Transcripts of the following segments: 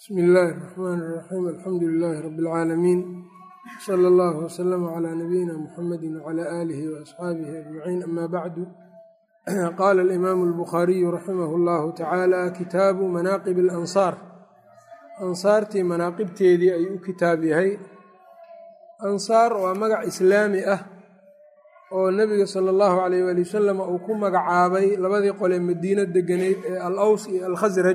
bsmi illaahi الraxmaan الraxiim alxamdu lilaahi rabi اlcaalamiin sala اllahu wslama calaa nabiyina muxamadi wcala aalihi waasxaabihi ajmaciin ama bacdu qaala alimaamu albukhaariyu raximah اllahu tacaala kitaabu manaaqib اlansaar ansaartii manaaqibteedii ayuu u kitaab yahay ansaar waa magac islaami ah oo nebiga sala allahu alayh waali wasalam uu ku magacaabay labadii qole madiino deganeyd ee al aws iyo alkhasraj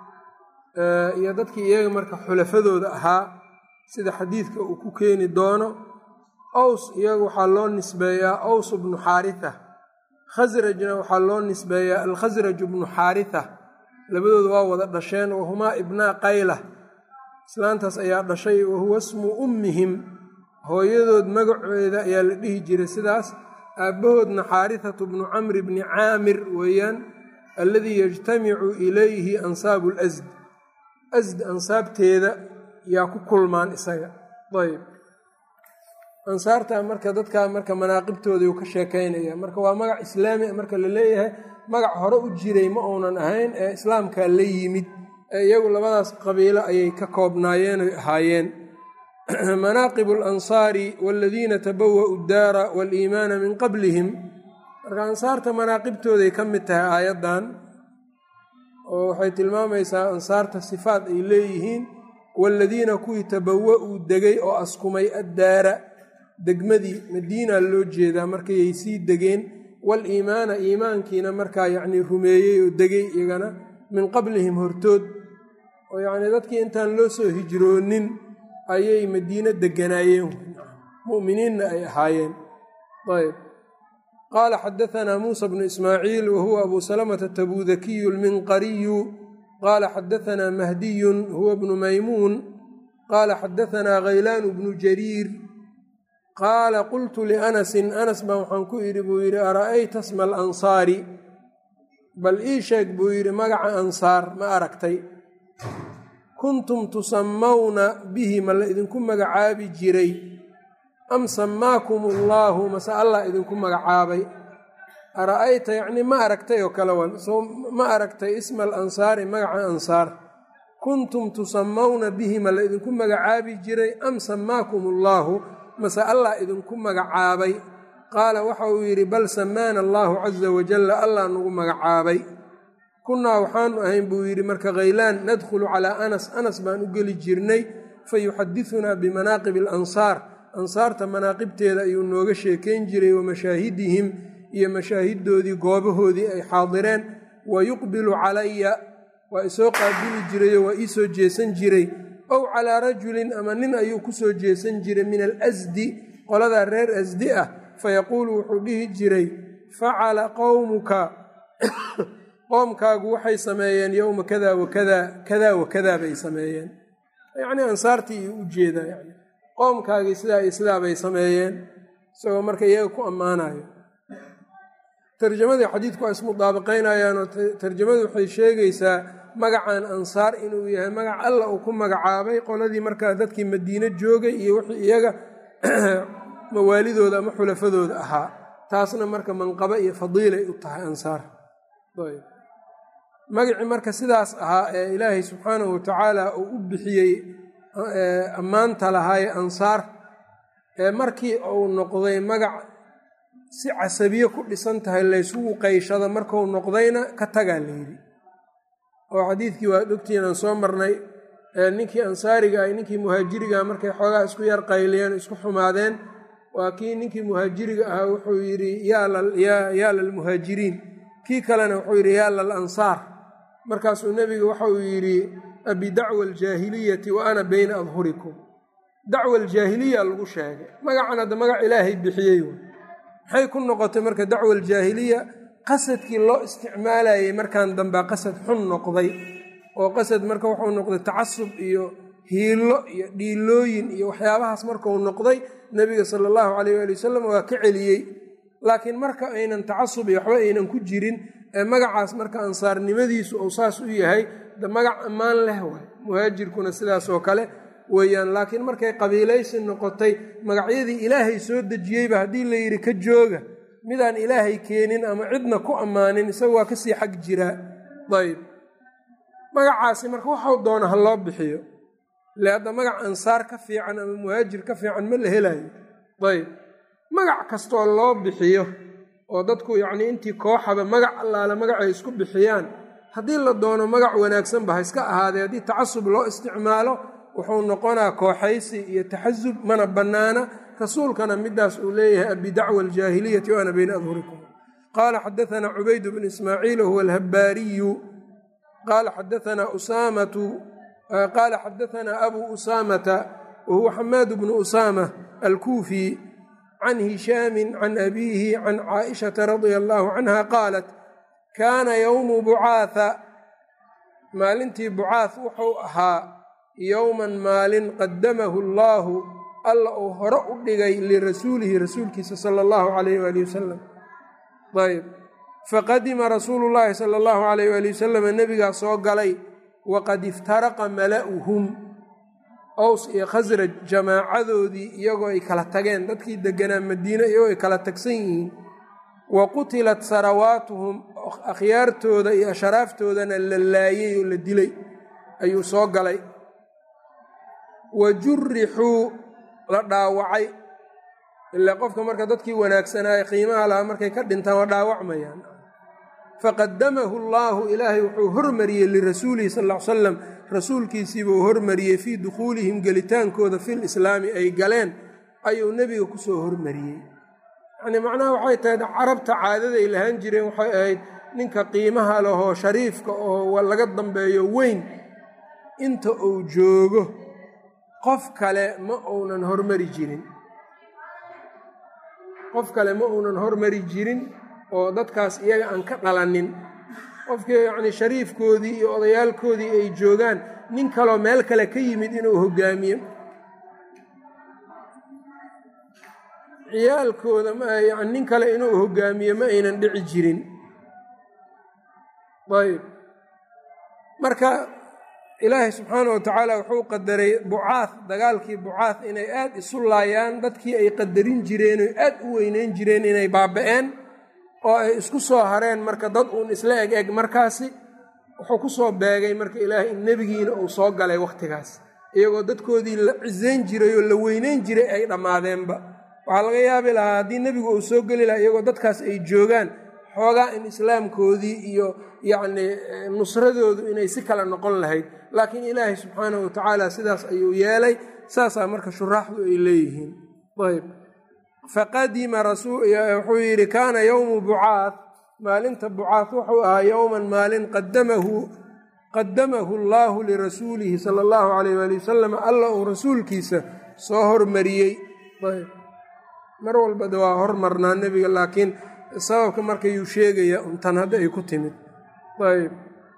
iyo dadkii iyaga marka xulafadooda ahaa sida xadiidka uu ku keeni doono aws iyaga waxaa loo nisbeeyaa aws bnu xaaritha khasrajna waxaa loo nisbeeyaa alkhasraj bnu xaaritha labadooda waa wada dhasheen wahumaa ibnaa qayla islaantaas ayaa dhashay wahuwa smu ummihim hooyadood magaceeda ayaa la dhihi jiray sidaas aabbahoodna xaarithatu bnu camri bni caamir weeyaan alladii yajtamicu ilayhi ansaabu lasd asd ansaabteeda yaa ku kulmaan isaga ayb ansaarta marka dadkaa marka manaaqibtooda uu ka sheekaynaya marka waa magac islaami marka la leeyahay magac hore u jiray ma uunan ahayn ee islaamkaa la yimid ee iyagu labadaas qabiilo ayay ka koobnaayeen oy ahaayeen manaaqib alansaari waladiina tabawa'u daara waaliimaana min qablihim marka ansaarta manaaqibtooday ka mid tahay aayaddan oo waxay tilmaamaysaa ansaarta sifaat ay leeyihiin waaladiina kuwii tabawa-uu degay oo askumay addaara degmadii madiina loo jeedaa markayay sii degeen waaliimaana iimaankiina markaa yacnii rumeeyey oo degay iyagana min qablihim hortood oo yacnii dadkii intaan loo soo hijroonin ayay madiino deganaayeen mu'miniinna ay ahaayeen ayb qaala xadaanaa muusa bnu ismaaciil wahuwa abu salamata tabuudakiyu lminqariyu qaala xadaanaa mahdiyun huwa bnu maymuun qaala xadaanaa khaylaanu bnu jariir qaala qultu lianasin anas baa waxaan ku idhi buu yidhi ara'ayta sma alansaari bal ii sheeg buu yidhi magaca ansaar ma aragtay kuntum tusammawna bihi ma la idinku magacaabi jiray am sammaakum allaahu mase allah idinku magacaabay ara'ayta yacnii ma aragtay oo kale wan soo ma aragtay isma alansaari magaca ansaar kuntum tusammawna bihi ma la idinku magacaabi jiray am sammaakum allaahu mase allah idinku magacaabay qaala waxa uu yidhi bal samaana allaahu casa wajalla allah nagu magacaabay kunnaa waxaanu ahayn buu yidhi marka khaylaan nadkhulu calaa anas anas baan u geli jirnay fa yuxadidunaa bimanaaqibi alansaar ansaarta manaaqibteeda ayuu nooga sheekayn jiray wa mashaahidihim iyo mashaahidoodii goobahoodii ay xaadireen wa yuqbilu calaya waa isoo qaabili jirayoo waa ii soo jeesan jiray ow calaa rajulin ama nin ayuu ku soo jeesan jiray min alasdi qoladaa reer asdi ah fayaquulu wuxuu dhihi jiray facala qowmuka qoomkaagu waxay sameeyeen yowma kada wakada kadaa wakadaa bay sameeyeen yacnii ansaartii iyo u jeedaa yani qoomkaagii sidaa iyo sidaa bay sameeyeen isagoo marka iyaga ku ammaanayo tarjamadii xadiidku waa ismudaabaqaynayaanoo tarjamadu waxay sheegaysaa magacan ansaar inuu yahay magac alla uu ku magacaabay qoladii markaa dadkii madiine joogay iyo wixii iyaga mawaalidooda ama xulafadooda ahaa taasna marka manqabo iyo fadiilay u tahay ansaar magacii marka sidaas ahaa ee ilaahay subxaanahu watacaala uu u bixiyey ammaanta lahaaye ansaar ee markii uu noqday magac si casabiye ku dhisan tahay laysugu qayshado markuu noqdayna ka tagaa layidhi oo xadiidkii waa ogtiin aan soo marnay ninkii ansaariga ah ninkii muhaajiriga markay xoogaa isku yar qayliyeen isku xumaadeen waa kii ninkii muhaajiriga ahaa wuxuu yidhi yaa lalmuhaajiriin kii kalena wuxuu yidhi yaa lal ansaar markaasuu nebiga waxauu yidhi abidacwa aljaahiliyati wa ana beyna adhurikum dacwa aljaahiliya lagu sheegay magacan hadda magac ilaahay bixiyey maxay ku noqotay marka dacwa aljaahiliya qasadkii loo isticmaalayay markan dambea qasad xun noqday oo qasad marka wuxuu noqday tacasub iyo hiilo iyo dhiilooyin iyo waxyaabahaas markuu noqday nebiga sala allahu calayh waali wasalam waa ka celiyey laakiin marka aynan tacasub iyo waxba aynan ku jirin ee magacaas marka ansaarnimadiisu uu saas u yahay de magac ammaan leh waay muhaajirkuna sidaas oo kale weeyaan laakiin markay qabiilaysi noqotay magacyadii ilaahay soo dejiyeyba haddii la yidhi ka jooga midaan ilaahay keenin ama cidna ku ammaanin isaga waa kasii xag jiraa ayb magacaasi marka waxau doona ha loo bixiyo ile hadda magac ansaar ka fiican ama muhaajir ka fiican ma la helayo ayb magac kastoo loo bixiyo oo dadku yacnii intii kooxaba magac allaale magacay isku bixiyaan haddii la doono magac wanaagsanba ha iska ahaadee haddii tacasub loo isticmaalo wuxuu noqonaa kooxaysi iyo taxasub mana bannaana rasuulkana midaas uu leeyahay abidacwa aljaahiliyati waana bayna adhurikum qaala xadaanaa cubayd bnu ismaaciil huwa alhabbaariyu qaala xadaanaa usaamatu qaala xadaanaa abuu usaamata wahuwa xamaad bnu usaama alkuufi can hishaamin can abiihi can caaishata radia allaahu canha qaalat kaana yowmu bucaatha maalintii bucaath wuxuu ahaa yowman maalin qadamahu allaahu alla uu hore u dhigay lirasuulihi rasuulkiisa sala allahu calayh waali wasalam ayb faqadima rasuulu llaahi sala allahu calayh waali wasalama nebigaa soo galay waqad iftaraqa mala'uhum ows iyo khasraj jamaacadoodii iyagoo ay kala tageen dadkii deganaa madiine iyagoo ay kala tagsan yihiin wa qutilat sarawaatuhum akhyaartooda iyo asharaaftoodana la laayey oo la dilay ayuu soo galay wa jurixuu la dhaawacay ilaa qofka marka dadkii wanaagsanaaye qiimaha lahaa markay ka dhintaan waa dhaawacmayaan faqadamahu allaahu ilaahay wuxuu hormariyey lirasuulihi sal ll ly salam rasuulkiisiibuu hormariyey fii dukhuulihim gelitaankooda fil islaami ay galeen ayuu nebiga kusoo hormariyey yacnii macnaha waxay tahay carabta caadaday lahaan jireen waxay ahayd ninka qiimaha lahoo shariifka oo laga dambeeyo weyn inta uu joogo qof kale ma uunan hormari jirin qof kale ma uunan hormari jirin oo dadkaas iyaga aan ka dhalanin qofkii yacnii shariifkoodii iyo odayaalkoodii ay joogaan nin kaloo meel kale ka yimid inuu hogaamiyo ciyaalkooda yani nin kale inuu hogaamiyo ma aynan dhici jirin ayb marka ilaahay subxaana wa tacaala wuxuu qadaray bucaad dagaalkii bucaad inay aad isu laayaan dadkii ay qadarin jireen oo aad u weyneyn jireen inay baaba-een oo ay isku soo hareen marka dad uun isla eg eg markaasi wuxuu ku soo beegay marka ilaahay in nebigiina uu soo galay wakhtigaas iyagoo dadkoodii la cisayn jiray oo la weyneyn jiray ay dhammaadeenba waxaa laga yaabi lahaa haddii nebigu uu soo geli lahaa iyagoo dadkaas ay joogaan xoogaa in islaamkoodii iyo yacnii nusradoodu inay si kale noqon lahayd laakiin ilaahay subxaanahu wa tacaala sidaas ayuu yeelay saasaa marka shuraaxdu ay leeyihiin ayb faqadima wuxuu yidhi kaana yowmu bucaad maalinta bucaad wuxuu ahaa yowman maalin qadamahu qadamahu allaahu lirasuulihi sala allahu calayh waali wasalam alla uu rasuulkiisa soo hormariyey ayb mar walbada waa hormarnaa nebiga laakiin sababka markayuu sheegaya untan hadda ay ku timid ayb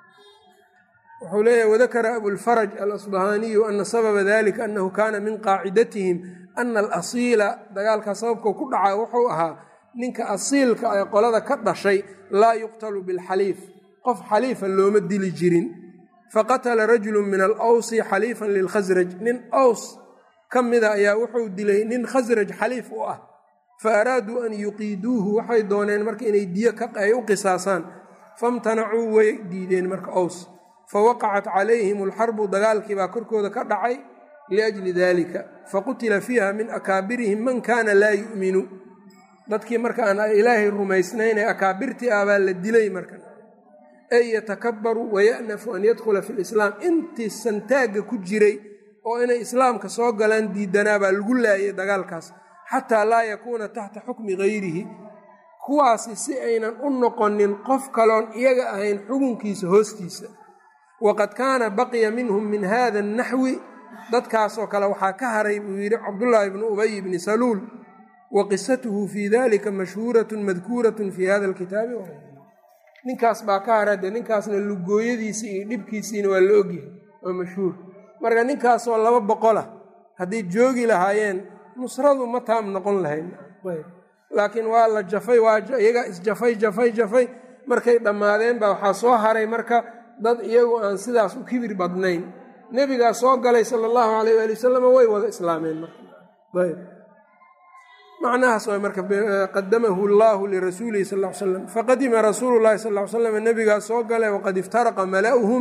wuxuu leeyahy wadakara abulfaraj alasbahaaniyu ana sababa dalika annahu kaana min qaacidatihim ana alasiila dagaalkaa sababkoo ku dhacaa wuxuu ahaa ninka asiilka ee qolada ka dhashay laa yuqtalu bilxaliif qof xaliifa looma dili jirin faqatala rajulu min alawsi xaliifan lilkhasraj nin aws ka mida ayaa wuxuu dilay nin khasraj xaliif u ah fa araaduu an yuqiiduuhu waxay dooneen marka inay diyo ay u qisaasaan famtanacuu way diideen marka aws fawaqacat calayhim alxarbu dagaalkii baa korkooda ka dhacay liajli dalika faqutila fiiha min akaabirihim man kaana laa yu'minu dadkii marka aan ilaahay rumaysnayn ee akaabirtii ah baa la dilay marka ey yatakabaru waya'nafu an yadkhula fi lislaam intii santaagga ku jiray oo inay islaamka soo galaan diidanaa baa lagu laayay dagaalkaas xataa laa yakuuna taxta xukmi gayrihi kuwaasi si aynan u noqonin qof kaloon iyaga ahayn xukunkiisa hoostiisa waqad kaana baqiya minhum min hada annaxwi dadkaasoo kale waxaa ka haray buu yidhi cabdullaahi bnu ubay bni saluul wa qisatuhu fii dalika mashhuuratun madkuuratun fii hada alkitaabi ninkaas baa ka haray dee ninkaasna lugooyadiisii iyo dhibkiisiina waa la ogyahay waa mashhuur marka ninkaasoo laba boqolah hadday joogi lahaayeen nusradu ma taam noqon lahayd laakiin waa la jafay waa iyagaa isjafay jafay jafay markay dhammaadeen baa waxaa soo haray marka dad iyagu aan sidaas u kibir badnayn nebigaa soo galay sala allahu alayh waali wasalam way wada islaameen marayb macnahaas waa marka qadamahu allaahu lirasuulihi sal l slam faqadima rasuulu llahi sal l slam nebigaa soo galay waqad iftaraqa mala'uhum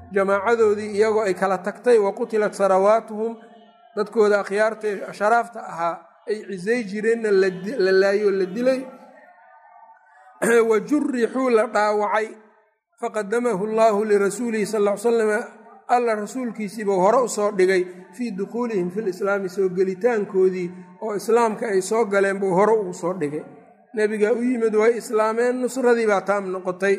jamaacadoodii iyagoo ay kala tagtay wa qutilat sarawaatuhum dadkooda akhyaarta sharaafta ahaa ay cisay jireenna la laayoo la dilay wa jurixuu la dhaawacay faqadamahu allaahu lirasuulihi sal l salam alla rasuulkiisiibuu hore usoo dhigay fii dukhuulihim fi lislaami soo gelitaankoodii oo islaamka ay soo galeen buu hore ugu soo dhigay nebigaa u yimid way islaameen nusradii baa taam noqotay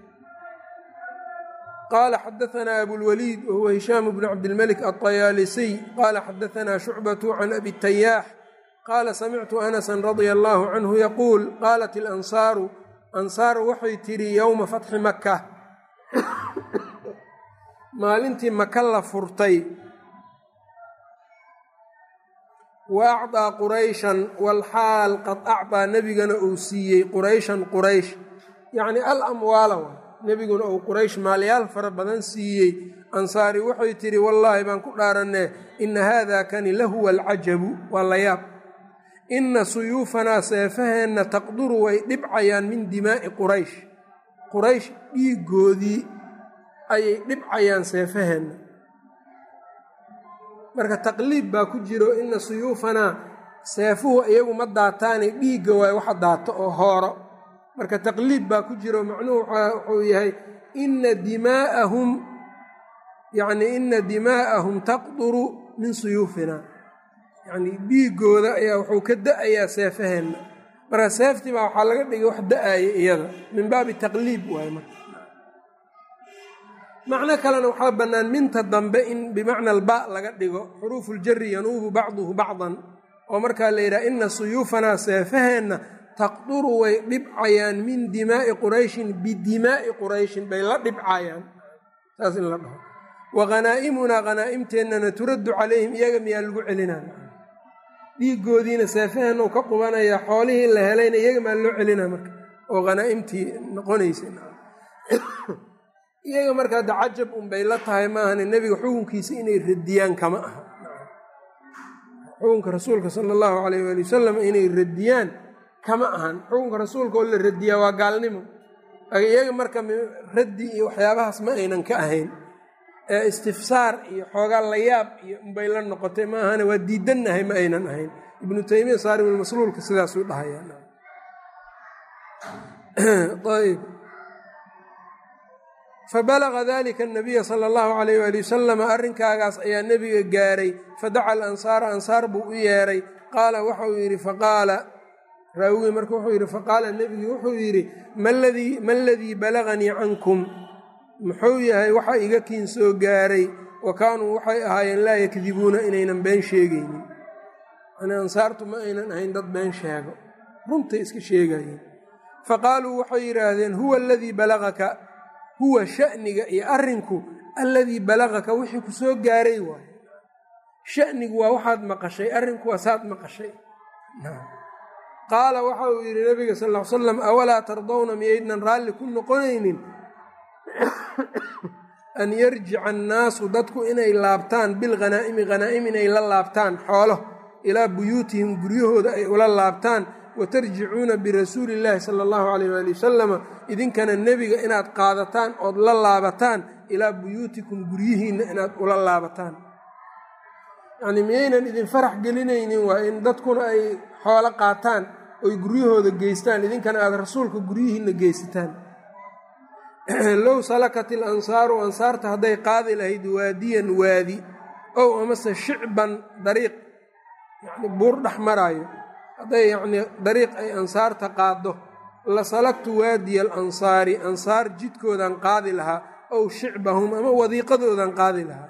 qaala xadaanaa abulwaliid wahuwa hishaamu bnu cabdilmelik alطayaalisiy qaala xadaanaa shucbatu can abi tayaax qaala samictu anasan radia allaahu canhu yaquul qaalat ilansaaru ansaar waxay tidhi yowma fatxi maka maalintii maka la furtay wa acطaa qurayshan walxaal qad acطaa nebigana uu siiyey qurayshan quraysh yacni al amwaala wa nebiguna uu quraysh maalyaal fara badan siiyey ansaari waxay tidhi wallaahi baan ku dhaaranee ina haada kani lahuwa alcajabu waa la yaab ina suyuufanaa seefaheenna taqduru way dhibcayaan min dimaa'i quraysh quraysh dhiigoodii ayay dhibcayaan seefaheenna marka taqliib baa ku jiro ina suyuufanaa seefuhu iyagu ma daataane dhiigga waayo waxa daato oo hooro marka taqliib baa ku jiro macnuhu wuxuu yahay ina dimaa'ahum yacni ina dimaa'ahum taqduru min suyuufinaa yacnii dhiiggooda ayaa wuxuu ka da-ayaa seefaheenna marka seeftii baa waxaa laga dhigay wax da-aaya iyada min baabi taqliib waayo marka macno kalena waxaa bannaan minta dambe in bimacna alba laga dhigo xuruufuljari yanuubu bacduhu bacdan oo markaa la yidhaha ina suyuufanaa seefaheenna taqduru way dhibcayaan min dimaa'i qurayshin bidimaa'i qurayshin bay la dhibcayaan saas in la dhaho wa hanaa'imunaa hanaa'imteennana turaddu calayhim iyaga miyaa lagu celinaa dhiigoodiina seefaheenna u ka qubanaya xoolihii la helayna iyaga maa loo celinaa marka oo hanaa'imtii noqonaysa iyaga marka hadda cajab unbay la tahay maahane nebiga xukunkiisa inay radiyaan kama aha xukunka rasuulka sala allahu calayh waali wasalam inay radiyaan kama ahan xukunka rasuulka oo la radiyaa waa gaalnimo iyaga marka raddi iyo waxyaabahaas ma aynan ka ahayn ee istifsaar iyo xoogaa layaab iyo unbay la noqotay ma ahane waa diidannahay ma aynan ahayn ibnu taymiya saarimulmasluulka sidaasuu dhahayaayb fabalaga dalika anabiya sala allahu calayh waali wasalam arrinkaagaas ayaa nebiga gaaray fadaca alansaara ansaar buu u yeeray qaala waxauu yidhi faqaala raawigii marka wuxuu yidhi faqaala nebigi wuxuu yidhi ma aladii balaganii cankum muxuu yahay waxa iga kiin soo gaaray wa kaanuu waxay ahaayeen laa yakdibuuna inaynan been sheegaynin yani ansaartu ma aynan ahayn dad been sheego runtay iska sheegayeen faqaaluu waxay yidhaahdeen huwa aladii balagaka huwa sha'niga iyo arrinku alladii balagaka wixii ku soo gaaray waayo sha'nigu waa waxaad maqashay arrinku waa saad maqashay qaala waxa uu yidhi nabiga sal ll ly slam awalaa tardawna miyaydnan raalli ku noqonaynin an yarjica annaasu dadku inay laabtaan bilghanaa'imi khanaa'im inay la laabtaan xoolo ilaa buyuutihim guryahooda ay ula laabtaan watarjicuuna birasuuli illaahi sala allahu calayh waali wasalama idinkana nebiga inaad qaadataan ood la laabataan ilaa buyuutikum guryihiinna inaad ula laabataan yacnii miyaynan idin farax gelinaynin waa in dadkuna ay xoolo qaataan oy guryahooda geystaan idinkana aada rasuulka guryihiinna geysataan low salakat il ansaaru ansaarta hadday qaadi lahayd waadiyan waadi ow amase shicban dariiq yacni buur dhex maraayo hadday yacnii dariiq ay ansaarta qaaddo la salagtu waadiya alansaari ansaar jidkoodan qaadi lahaa ow shicbahum ama wadiiqadoodan qaadi lahaa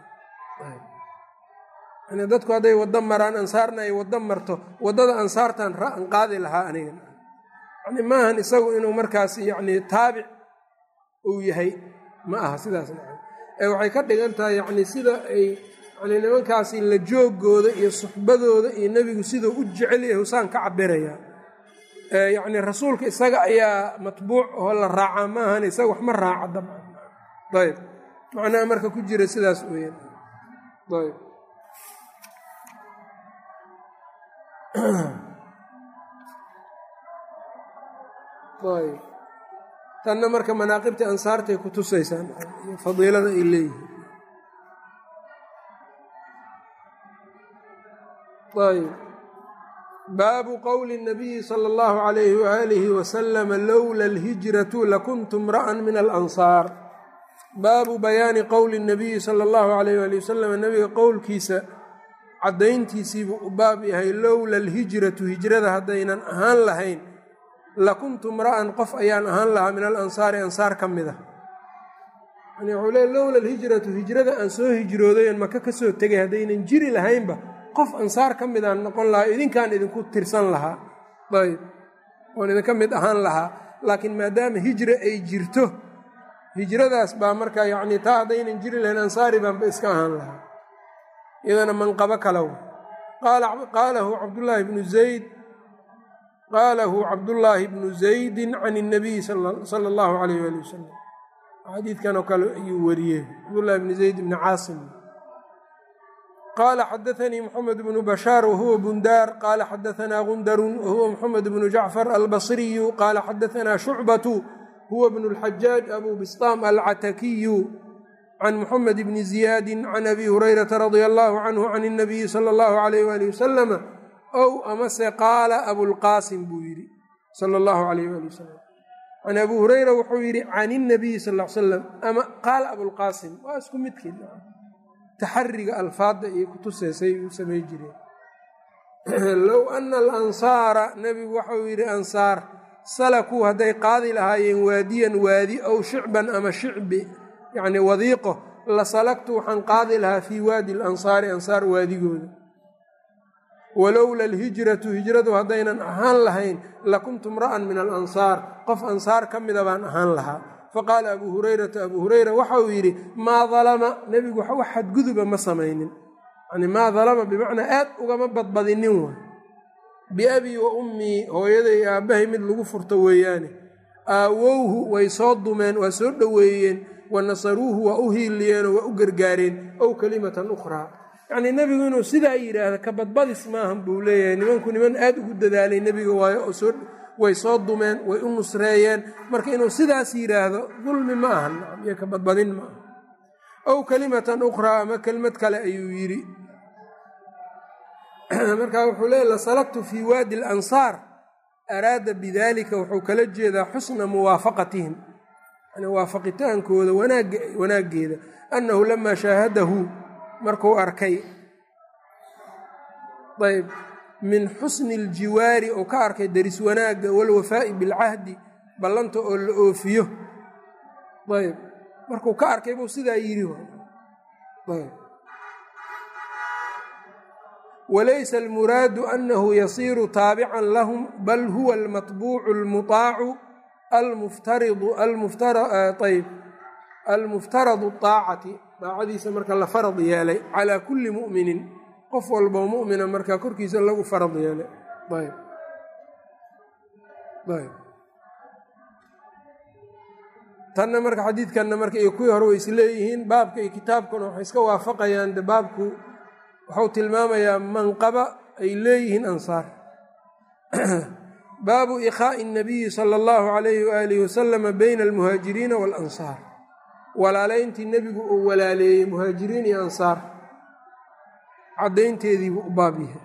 yani dadku hadday waddo maraan ansaarna ay waddo marto waddada ansaartan ra'an qaadi lahaa aniga yani maahan isagu inuu markaas yacnii taabic uu yahay ma aha sidaas maa ee waxay ka dhigan tahay yacnii sida ay yani nimankaasi la joogooda iyo suxbadooda iyo nebigu siduu u jecel yahay usaan ka cabirayaa yacni rasuulka isaga ayaa matbuuc oo la raacaa ma ahan isaga wax ma raaca dabcan ayb macnaha marka ku jira sidaas weeyaan ayb ayb tanna marka manaaqibta ansaartay ku tusaysaan iyo fadiilada ay leeyihiin ayb baabu qowli الnabiyi salى اllahu عalayhi waalihi wasalama lowla اlhijratu lakuntu mra'an min alansaar baabu bayaani qowli الnabiyi salى اllahu عalayh wali wasalam nabiga qowlkiisa caddayntiisiibuu u baab yahay lowla alhijratu hijrada haddaynan ahaan lahayn lakuntu mra'an qof ayaan ahaan lahaa min alansaari ansaar ka mid a yani wuxuu leey lowla alhijratu hijrada aan soo hijrooday oon maka ka soo tegay haddaynan jiri lahaynba qof ansaar ka midaan noqon lahaa idinkaan idinku tirsan lahaa ayb oon idinka mid ahaan lahaa laakiin maadaama hijra ay jirto hijradaas baa marka yacni taa haddaynan jiri lahayn ansaari baanba iska ahaan lahaa iyadana manqabo kalow qaalahu cabdullaahi bnu zayd qaalahu cabdullaahi bnu zaydin can اnabiyi sala allahu alayh ali wasalam xadiidkan oo kale ayuu wariyey cabdullahi bni zayd bni caasim qaala xadaanii moxamed bnu bashaar wahuwa bundaar qaala xadaanaa gundarun wahuwa moxamed bnu jacfar albasriyu qaala xadaanaa shucbatu huwa bnu اlxajaaj abu bistaam alcatakiyu can moxamed bni ziyaadi can abi hurayrata radia allahu canhu can اnabiyi sala allahu alayh wali wasalama ow amase qaala abulqaasim buu yidhi sala allahu alayh wali wasalam can abu hureyra wuxuu yidhi can inabiyi sal l salam ama qaala abulqaasim waa isku midkeed taxariga alfaadda iyo kutuseysay uu samay jireen low ana alansaara nebigu waxau yidhi ansaar salakuu hadday qaadi lahaayeen waadiyan waadi ow shicban ama shicbi yacni wadiiqo la salagtu waxaan qaadi lahaa fii waadi alansaari ansaar waadigooda walowla alhijratu hijradu haddaynan ahaan lahayn lakuntu mra'an min alansaar qof ansaar ka mida baan ahaan lahaa faqaala abuu hurayrata abuu hureyra waxa uu yidhi maa dalama nebigu wax xadguduba ma samaynin yani maa dalama bimacnaa aad ugama badbadinin waay biabii wa ummii hooyaday aabbahay mid lagu furto weeyaane aawowhu way soo dumeen waa soo dhoweeyeen wa nasaruuhu waa u hiiliyeenoo waa u gargaareen ow kelimatan ukhraa yacnii nebigu inuu sidaa yidhaahda ka badbadis maahan buu leeyahay nimanku niman aad ugu dadaalay nebiga waayo oo soo way soo dumeen way u nusreeyeen marka inuu sidaas yidhaahdo dulmi ma ahan iyo ka badbadin ma aha ow kelimatan ukhraa ama kelmad kale ayuu yidhi marka wuxuu leeya lasalagtu fii waadi alansaar araada bidalika wuxuu kala jeedaa xusna muwaafaqatihim yani waafaqitaankooda wanaaggeeda annahu lamaa shaahadahu markuu arkay ayb min xusni aljiwaari oo ka arkay daris wanaagga walwafaa'i bilcahdi ballanta oo la oofiyo ayb markuu ka arkay buu sidaa yidhi ayb walaysa almuraadu annahu yasiiru taabican lahum bal huwa almatbuucu almutaacu almuftaridu ayb almuftaradu aacati daacadiisa marka la farad yeelay calaa kulli mu'minin qof walboo mu'mina markaa korkiisa lagu farad yeelay ayb ayb tanna marka xadiidkanna marka iyo kuwii hore way isleeyihiin baabka iyo kitaabkuna waxay iska waafaqayaan de baabku wuxuu tilmaamayaa manqaba ay leeyihiin ansaar baabu ikhaa'i الnabiyi sala اllahu alayhi waalihi wasalama bayna almuhaajiriina waalansaar walaalayntii nebigu uu walaaleeyey muhaajiriin iyo ansaar caddaynteediibuu u baab yahay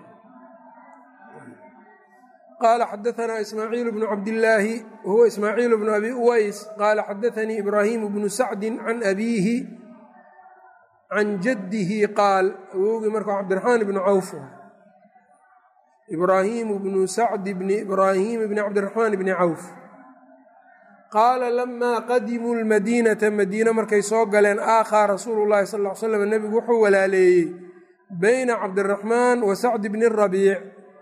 qaala xadaanaa ismaaciil bnu cabdillaahi wahuwa ismaaciil bnu abi uways qaala xadaanii ibraahimu bnu sacdi can abiihi can jaddihi qaal awowgii marka cabdiraxmaan ibnu cawf ibraahimu bnu sacdi bni ibraahiim bni cabdiraxmaan bni cawf qaala lamaa qadimuu lmadiinata madiine markay soo galeen aakhaa rasuulu llahi sal ly slam nebigu wuxuu walaaleeyey bayna cabdiraxmaan wa sacdi bni rabiic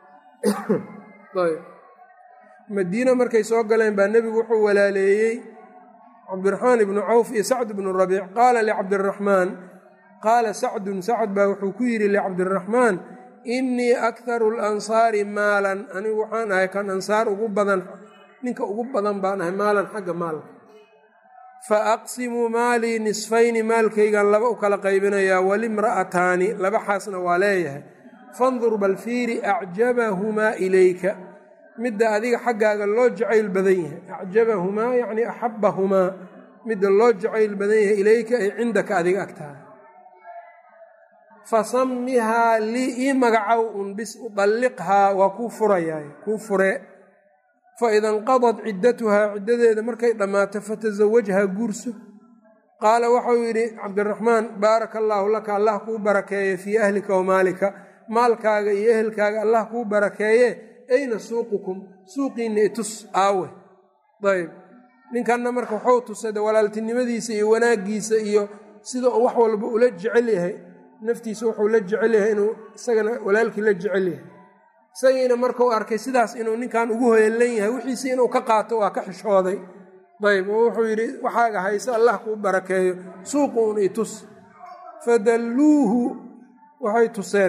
madiine markay soo galeen baa nebigu wuxuu walaaleeyey cabdiraxmaan ibnu cawf iyo sacd bnu rabiic qaala licabdiraxmaan qaala sacdun sacd baa wuxuu ku yidhi licabdiraxmaan innii akharu alansaari maalan anigu waxaan ahay kan ansaar ugu badan ninka ugu badan baan ahay maalan xagga maalka fa aqsimu maalii nisfayni maalkaygan laba u kala qaybinayaa walimra'ataani laba xaasna waa leeyahay fandur bal fiiri acjabahumaa ilayka midda adiga xaggaaga loo jacayl badan yahay acjabahumaa yacni axabbahumaa midda loo jacayl badan yahay ilayka ay cindaka adiga agtaada fasammihaa lii ii magacow un bis udalliqhaa waa kuu furayaay kuu furee fa ida inqadad ciddatuhaa ciddadeeda markay dhammaato fatasawajhaa guurso qaala waxau yidhi cabdiraxmaan baaraka allaahu laka allah kuu barakeeye fii ahlika wa maalika maalkaaga iyo ehelkaaga allah kuu barakeeye ayna suuqukum suuqiinna itus aawe ayb ninkanna marka waxuu tusada walaaltinimadiisa iyo wanaaggiisa iyo sida uu wax walba ula jecel yahay naftiisa wuxuu la jecel yahay inuu isagana walaalkii la jecel yahay isagiina markuu arkay sidaas inuu ninkan ugu hoyallan yahay wixiisi inuu ka qaato waa ka xishooday ayb oo wuxuu yidhi waxaaga hayse allah kuu barakeeyo suuqu un itus fadalluuhu waxay tuseen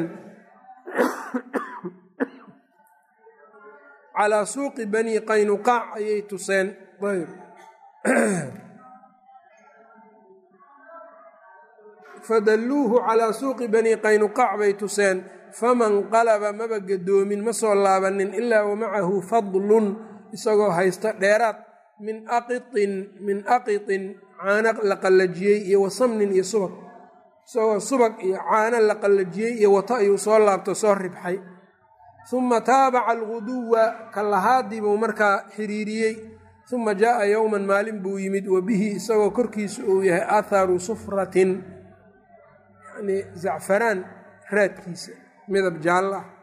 calaa suuqi banii qaynuqaac ayay tuseen ayb fadalluuhu calaa suuqi banii qaynuqaac bay tuseen faman qalaba maba gadoomin ma soo laabanin ilaa wamacahu fadlun isagoo haysta dheeraad min aqiin min aqitin caano la qallajiyey iyo wasamnin iyo subag isagoo subag iyo caano la qallajiyey iyo wato ayuu soo laabto soo ribxay uma taabaca alguduwa kallahaadii buu markaa xiriiriyey uma jaaa yowman maalin buu yimid wa bihi isagoo korkiisu uu yahay atharu sufratin yani zacfaraan raadkiisa midab jaallo ah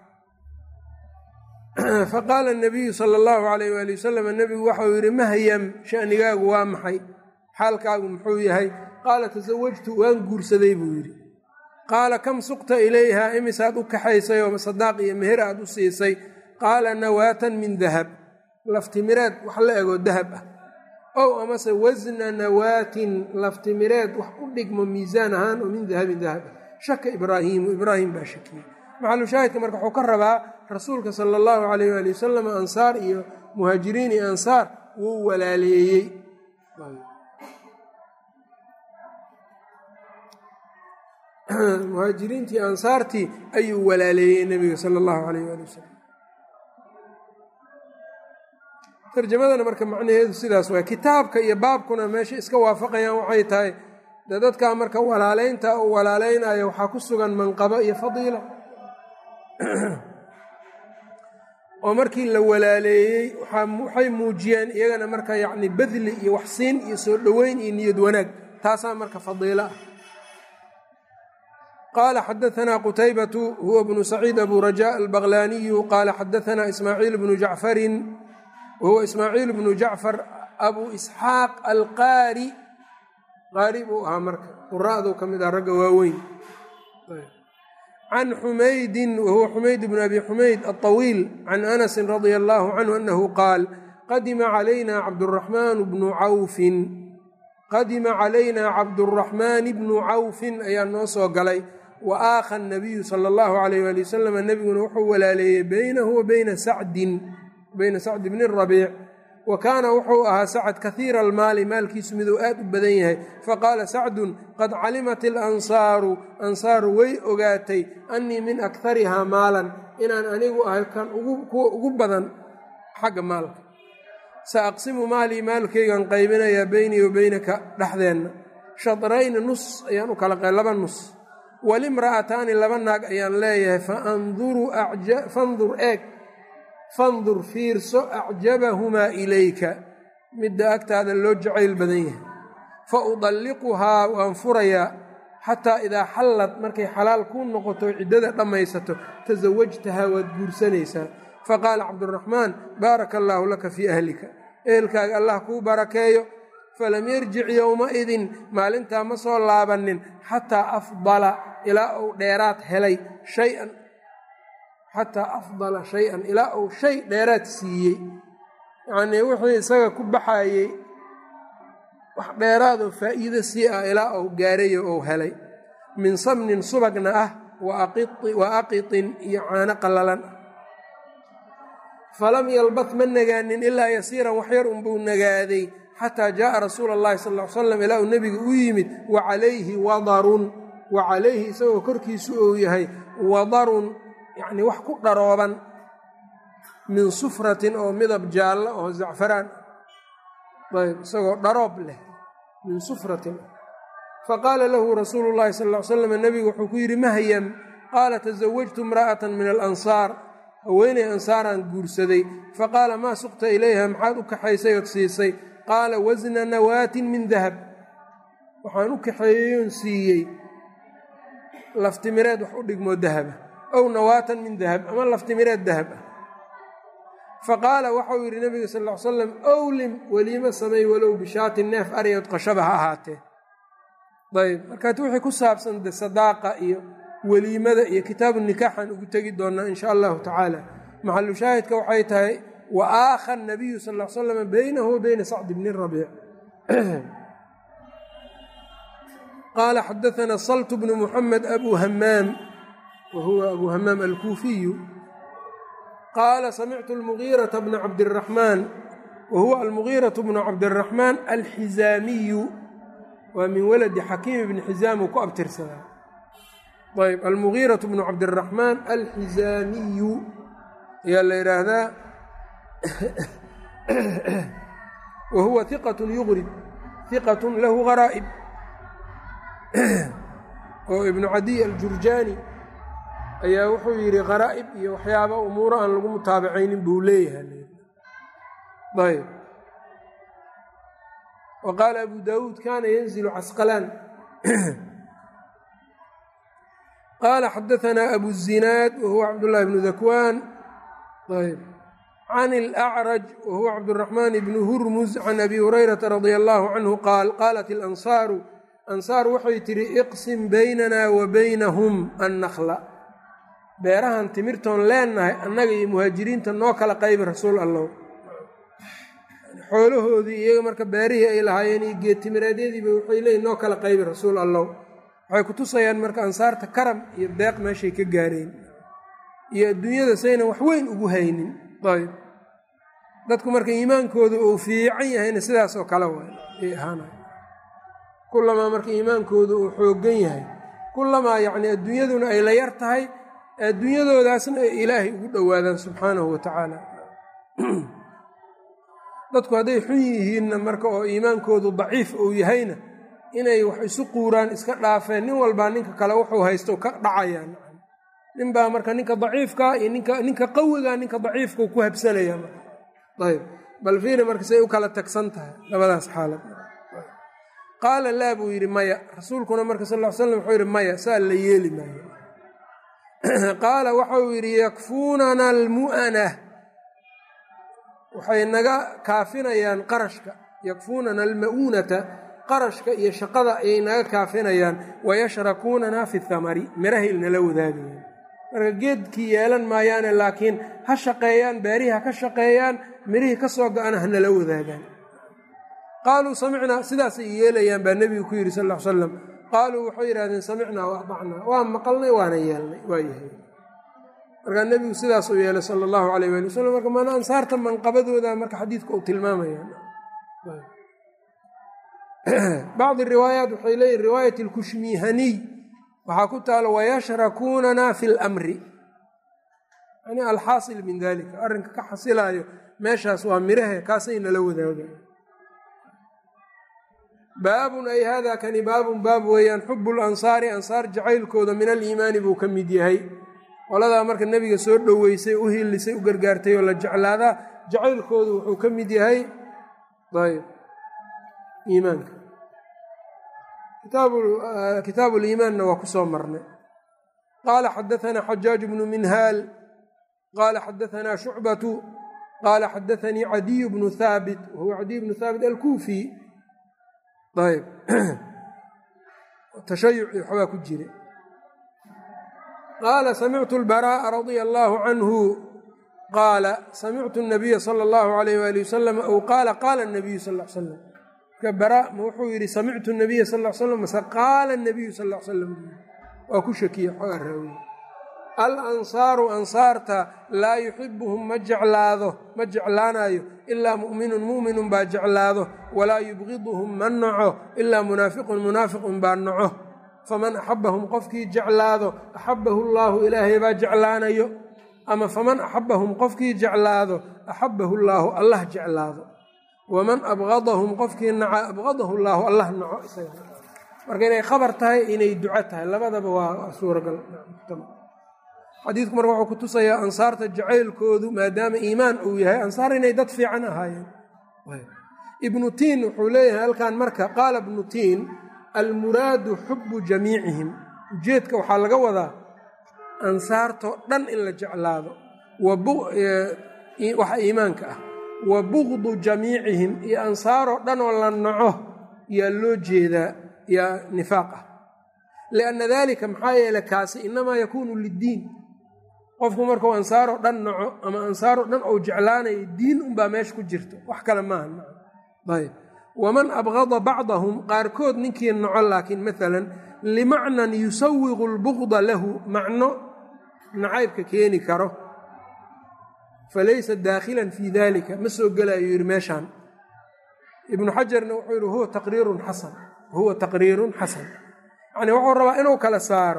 faqaala nabiyu sala allahu alayh waali wasalam nebigu waxau yidhi mahyam shanigaagu waa maxay xaalkaagu muxuu yahay qaala tasawajtu waan guursaday buu yidhi qaala kam suqta ilayha imisaad u kaxaysay oo sadaaq iyo meher aad u siisay qaala nawaatan min dahab laftimireed wax la egoo dahab ah ow amase wasna nawaatin laftimireed wax u dhigmo miisaan ahaan oo min dahabin dahab ah shaka ibraahiimu ibraahim baa shakiyey maxalu shaahidka marka wuxuu ka rabaa rasuulka sala allahu calayh waali wasalam ansaar iyo muhaajiriin iyo ansaar wuu walaaleeyey muhaajiriintii ansaartii ayuu walaaleeyey nebiga sala allahu calayh waali wasalam tarjamadana marka macnaheedu sidaas waay kitaabka iyo baabkuna meesha iska waafaqayaan waxay tahay dee dadkaa marka walaaleynta uu walaaleynayo waxaa ku sugan manqabo iyo fadiila oo markii la walaaleeyey waxay muujiyeen iyagana marka yacni badli iyo waxsiin iyo soo dhoweyn iyo niyad wanaag taasaa marka fadiilo ah qaala xadaanaa qutaybatu huwa bnu saciid abu raja albaqlaaniyu qaala xadaanaa ismaaciil bnu jacfarin wahuwa ismaaciil bnu jacfar abu isxaaq alqaari qaari buu ahaa marka quraa'duu ka mid ah ragga waaweyn can xumaydin wahuwa xumayd bnu abi xumayd alطawiil can anasin radia allahu canhu anahu qaal qadima calayna cabduraxmaan bnu cawfin qadima calayna cabduraxmaan bnu cawfin ayaa noo soo galay wa aakha nabiyu sala allahu alayh waali wasalam nebiguna wuxuu walaaleeyey beynahu wa beyna sacdin beyna sacdi bni rabiic wa kaana wuxuu ahaa sacad kahiira almaali maalkiisu miduu aad u badan yahay faqaala sacdun qad calimat ilansaaru ansaaru way ogaatay annii min akharihaa maalan inaan anigu ahay kan kuwa ugu badan xagga maalka sa aqsimu maalii maalkaygan qaybinayaa beynii wa beynaka dhexdeenna shadrayni nus ayaan u kala laba nus walimra'ataani laba naag ayaan leeyahay fandur eeg fandur fiirso acjabahumaa ilayka midda agtaada loo jacayl badan yahay fa udalliquhaa waan furayaa xataa idaa xallad markay xalaal kuu noqoto ciddada dhammaysato tasawajtahaa waad guursanaysaa faqaala cabduraxmaan baaraka allaahu laka fii ahlika ehelkaaga allah kuu barakeeyo falam yarjic yowmaidin maalintaa ma soo laabanin xataa afdala ilaa uu dheeraad helay shay-an xataa afdala shay-an ilaa uu shay dheeraad siiyey yacnii wixii isaga ku baxayey wax dheeraadoo faa'iido sii ah ilaa uu gaarayo ou helay min samnin subagna ah wa aqitin iyo caano qallalan ah falam yalbad ma nagaanin ilaa yasiiran waxyar unbuu nagaaday xataa jaaa rasuula allahi sal ly slam ilaa uu nebiga u yimid wa calayhi wadarun wa calayhi isagoo korkiisu uu yahay wadarun yacni wax ku dharooban min sufratin oo midab jaallo oo zacfaraan ayb isagoo dharoob leh min sufratin faqaala lahu rasuulu llahi sal ll ly slam nebigu wuxuu ku yidhi mahyam qaala tasawajtu imra'atan min alansaar haweeney ansaaraan guursaday faqaala maa suqta ilayha maxaad u kaxaysay ood siisay qaala wasna nawaatin min dahab waxaan u kaxeeyeyoon siiyey laftimireed wax u dhigmoo dahaba ow nawaatan min dahab ama laftimireed dahab ah faqaala waxau yidhi nabiga sal ll ly slam owlim weliimo samay walow bishaatin neef aryood qashaba ha ahaatee ayb markaat wixii ku saabsan de sadaaqa iyo weliimada iyo kitaabu nikaaxaan ugu tegi doonaa in sha allahu tacaala maxalu shaahidka waxay tahay wa aakha nabiyu sal l slam baynahu wa bayna sacd bni rabiic qaala xadaana salt bnu muxamed abu hamaam wa huwa abu hamaam alkuufiyu qaala samictu almugiirata bna cabdiraxmaan wa huwa almugiiratu bnu cabdiraxmaan alxizaamiyu waa min waladi xakiim bni xizaam uu ku abtirsadaa ayb almugiiratu bnu cabdiraxmaan alxizaamiyu ayaa la yidhaahdaa wa huwa hiqatun yugrib hiqatun lahu garaa'ib oo ibnu cadiy aljurjaani ayaa wuxuu yidhi qaraa'ib iyo waxyaaba umuuro aan lagu mutaabacaynin buu leeyahay ayb wa qaala abu daawuud kana yanzilu casqalaan qaala xadaanaa abu zinaad wa huwa cabdullaahi bnu dakwaan ayb can alacraj wa huwa cabduraxmaan bnu hurmuz can abi hurayrata radia allahu canhu qaal qaalat ilansaaru ansaar waxay tidhi iqsim baynana wa baynahum annakla beerahan timirtoon leennahay annaga iyo muhaajiriinta noo kala qaybi rasuul allow xoolahoodii iyaga marka beerihii ay lahaayeen iyo geedtimireedyadiiba waxay leeyiin noo kala qaybi rasuul allow waxay ku tusayaan marka ansaarta karam iyo deeq meeshay ka gaareen iyo adduunyada saynan wax weyn ugu haynin ayb dadku marka iimaankooda uu fiican yahayna sidaas oo kale waay ay ahaana kulamaa marka iimaankooda uu xooggan yahay kulamaa yacni adduunyaduna ay la yar tahay adduunyadoodaasna ay ilaahay ugu dhowaadaan subxaanahu wa tacaala dadku hadday xun yihiinna marka oo iimaankoodu daciif uu yahayna inay wax isu quuraan iska dhaafeen nin walbaa ninka kale wuxuu haysto ka dhacayaan ninbaa marka ninka daciifkaa iyo ninka ninka qawigaa ninka daciifka ku habsanaya marka ayb bal fiiri marka say u kala tagsan tahay labadaas xaalad qaala laa buu yidhi maya rasuulkuna marka sal ll ly slam wuxuu yidhi maya saa la yeeli maayo qaala waxau yidhi yakfuunana almu'ana waxay naga kaafinayaan qarashka yakfuunana alma'uunata qarashka iyo shaqada ayay naga kaafinayaan wayashrakuunana fi thamari mirahay nala wadaagayaan marka geedkii yeelan maayaane laakiin ha shaqeeyaan beerihii ha ka shaqeeyaan mirihii ka soo go-ana ha nala wadaagaan qaaluu samicnaa sidaasay yeelayaan baa nebigu ku yidhi sal ll ly slam qaaluu waxay yidhahdeen samicnaa wa adacnaa waa maqalnay waana yeelnay waa yahay markaa nebigu sidaasuu yeelay sala allahu alayh waali wasalam marka mana ansaarta manqabadooda marka xadiidka uu tilmaamaya bacdi riwaayaat waxay leeyihin riwaayat alkushmihaniy waxaa ku taalo wayashrakuunana fi lmri yani alxaasil min dalika arrinka ka xasilaayo meeshaas waa mirahe kaasay nala wadaaga baabun ay hada kani baabun baab weeyaan xubu lansaari ansaar jacaylkooda min aliimaani buu ka mid yahay qoladaa marka nebiga soo dhoweysay u hilisay u gargaartay oo la jeclaadaa jacaylkoodu wuxuu ka mid yahay ayb iimaanka kitaabu liimaanna waa ku soo marnay qaala xadaanaa xajaaj bnu minhaal qaala xadaanaa shucbatu qaala xadaanii cadiyu bnu haabit wahuwa cadiy bnu haabit alkuufi ayb tashayuci waxbaa ku jira qaala samictu lbaraa'a radia allaahu canhu qaala samictu nabiya sala allahu alayh waali wasalam ow qaala qaala nabiyu sal l slam marka baraa ma wuxuu yidhi samictu nabiya sal l slam mase qaala nabiyu sal l slam waa ku shakiye xoogaa raawiye al ansaaru ansaarta laa yuxibuhum ma jeclaado ma jeclaanayo ilaa mu'minun mu'minun baa jeclaado walaa yubqiduhum ma naco ilaa munaafiqun munaafiqun baa naco faman axabahum qofkii jeclaado axabahu llaahu ilaahay baa jeclaanayo ama faman axabahum qofkii jeclaado axabahu llaahu allah jeclaado waman abqadahum qofkii naca abqadahu llaahu allah naco marka inay khabar tahay inay duco tahay labadaba waa suuragal xadiidku marka wuxuu ku tusayaa ansaarta jacaylkoodu maadaama iimaan uu yahay ansaar inay dad fiican ahaayeen ibnu tiin wuxuu leeyahay halkan marka qaala ibnu tiin almuraadu xubu jamiicihim ujeedka waxaa laga wadaa ansaartoo dhan in la jeclaado waxa iimaanka ah wa bugdu jamiicihim iyo ansaaroo dhan oo la naco yaa loo jeedaa yaa nifaaq ah lianna dalika maxaa yeele kaasi inamaa yakuunu liddiin qofku markuu ansaaroo dhan naco ama ansaaroo dhan ou jeclaanayo diin unbaa meesha ku jirta wax kale maaha ayb waman abqada bacdahum qaarkood ninkii naco laakiin maalan limacnan yusawiqu lbugda lahu macno nacaybka keeni karo falaysa daakhilan fii dalika ma soo gelayo yidhi meeshaan ibnu xajarna wuxuu yidhi huwa taqriirun xasan huwa taqriirun xasan yacni wuxuu rabaa inuu kala saaro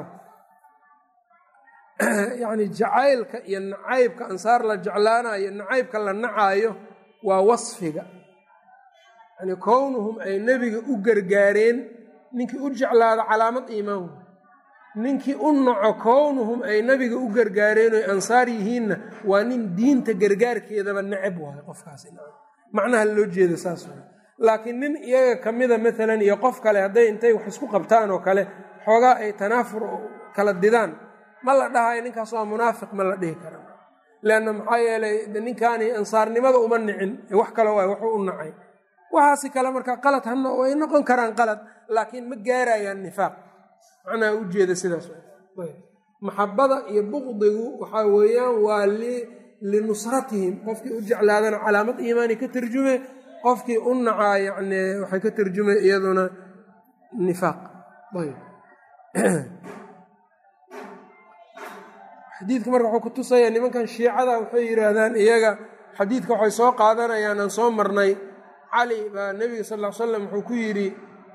yacni jacaylka iyo nacaybka ansaar la jeclaanayo nacaybka la nacaayo waa wasfiga yani kownuhum ay nebiga u gargaareen ninkii u jeclaado calaamad iimaan ninkii u naco kownuhum ay nebiga u gargaareen oy ansaar yihiinna waa nin diinta gargaarkeedaba necab waayo qofkaasi macnaha loo jeeda saas waay laakiin nin iyaga ka mida maalan iyo qof kale hadday intay wax isku qabtaan oo kale xoogaa ay tanaafur kala didaan ma la dhahayo ninkaas waa munaafiq ma la dhihi kara leanna maxaa yeelay ninkaani ansaarnimada uma nicin wax kale waay wuxuu u nacay waxaasi kale marka qalad hana way noqon karaan qalad laakiin ma gaarayaan nifaaq macnaha ujeeda sidaas maxabada iyo buqdigu waxaa weeyaan waa linusratihim qofkii u jeclaadana calaamad iimaani ka tarjume qofkii u nacaa yani waxay ka tarjume iyaduna nifaaq ayb xadiidka marka wuxuu ku tusayaa nimankan shiicada waxay yidhaahdaan iyaga xadiidka waxay soo qaadanayaan aan soo marnay cali baa nebiga sal ll ly slam wuxuu ku yidhi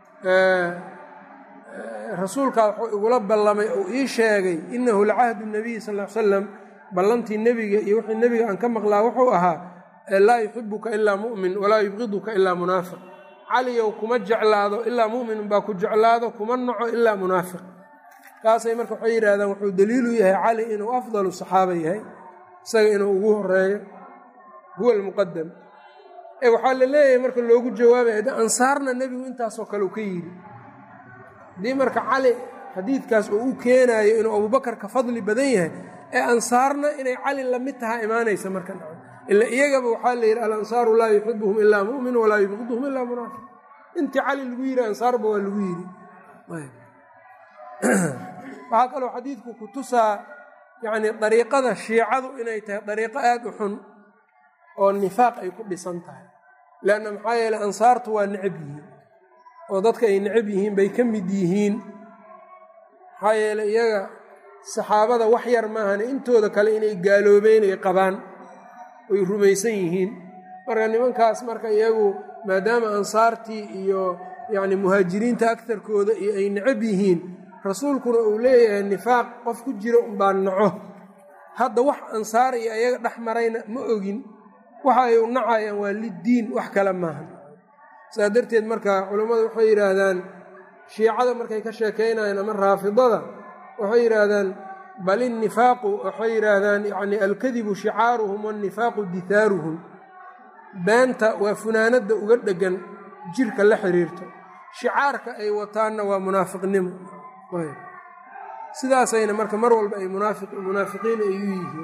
rasuulkaa wuxuu igula ballamay oo ii sheegay innahu lacahdu nabiyi sal ly salam ballantii nebiga iyo wixii nebiga aan ka maqlaa wuxuu ahaa laa yuxibuka ilaa mu'min walaa yubqiduka ilaa munaafiq caliyow kuma jeclaado ilaa mu'min baa ku jeclaado kuma naco ilaa munaafiq kaasay marka waxay yidhahdaan wuxuu daliilu yahay cali inuu afdalu saxaaba yahay isaga inuu ugu horeeyo huwa almuqadam ee waxaa la leeyahay marka loogu jawaabaya ansaarna nebigu intaasoo kale uu ka yidhi haddii marka cali xadiidkaas uu u keenaayo inuu abubakar ka fadli badan yahay ee ansaarna inay cali lamid tahaa imaanaysa marka ila iyagaba waxaa la yidhi alansaaru laa yuxibuhum ilaa mu'min walaa yubqiduhum ilaa munaafiq intii cali lagu yidhi ansaarba waa lagu yidhi waxaa kaloo xadiidku ku tusaa yacni dariiqada shiicadu inay tahay dariiqo aada u xun oo nifaaq ay ku dhisan tahay leanna maxaa yeeley ansaartu waa necab yihiin oo dadka ay necab yihiin bay ka mid yihiin maxaa yeeley iyaga saxaabada wax yar maahane intooda kale inay gaaloobeen ay qabaan oy rumaysan yihiin marka nimankaas marka iyagu maadaama ansaartii iyo yacni muhaajiriinta agtarkooda iyo ay necab yihiin rasuulkuna uu leeyahay nifaaq qof ku jira unbaa naco hadda wax ansaar iyo iyaga dhex marayna ma ogin waxa ay u nacayaan waa liddiin wax kale maaha saas darteed marka culammadu waxay yidhaahdaan shiicada markay ka sheekaynayaan ama raafidada waxay yidhaahdaan bal innifaaqu waxay yidhaahdaan yacni alkadibu shicaaruhum waannifaaqu dithaaruhum beenta waa funaanadda uga dheggan jirka la xiriirto shicaarka ay wataanna waa munaafiqnimo sidaasayna marka mar walba ay munaafiqiin ay u yihiin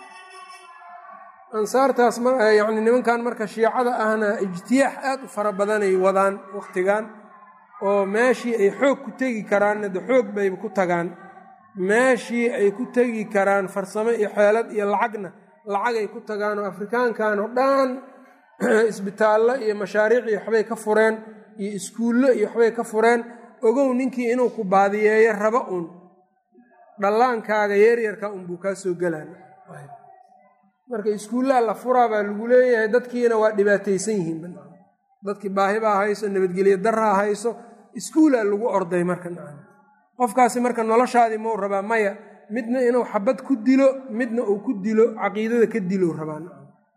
ansaartaas yani nimankan marka shiicada ahna ijtiyaax aad u fara badanay wadaan wakhtigan oo meeshii ay xoog ku tegi karaanna de xoog bayba ku tagaan meeshii ay ku tegi karaan farsamo iyo xeelad iyo lacagna lacagay ku tagaan oo afrikaankan oo dhan isbitaallo iyo mashaariic iyo waxbay ka fureen iyo iskuullo iyo waxbay ka fureen ogow ninkii inuu ku baadiyeeyo raba uun dhallaankaaga yeeryarka unbuu kaa soo gelaan marka iskuullaha la furaa baa lagu leeyahay dadkiina waa dhibaataysan yihiin dadkii baahi baa hayso nabadgelyo daraa hayso iskuulaa lagu orday marka qofkaasi marka noloshaadii mau rabaa maya midna inuu xabad ku dilo midna uu ku dilo caqiidada ka dilo rabaa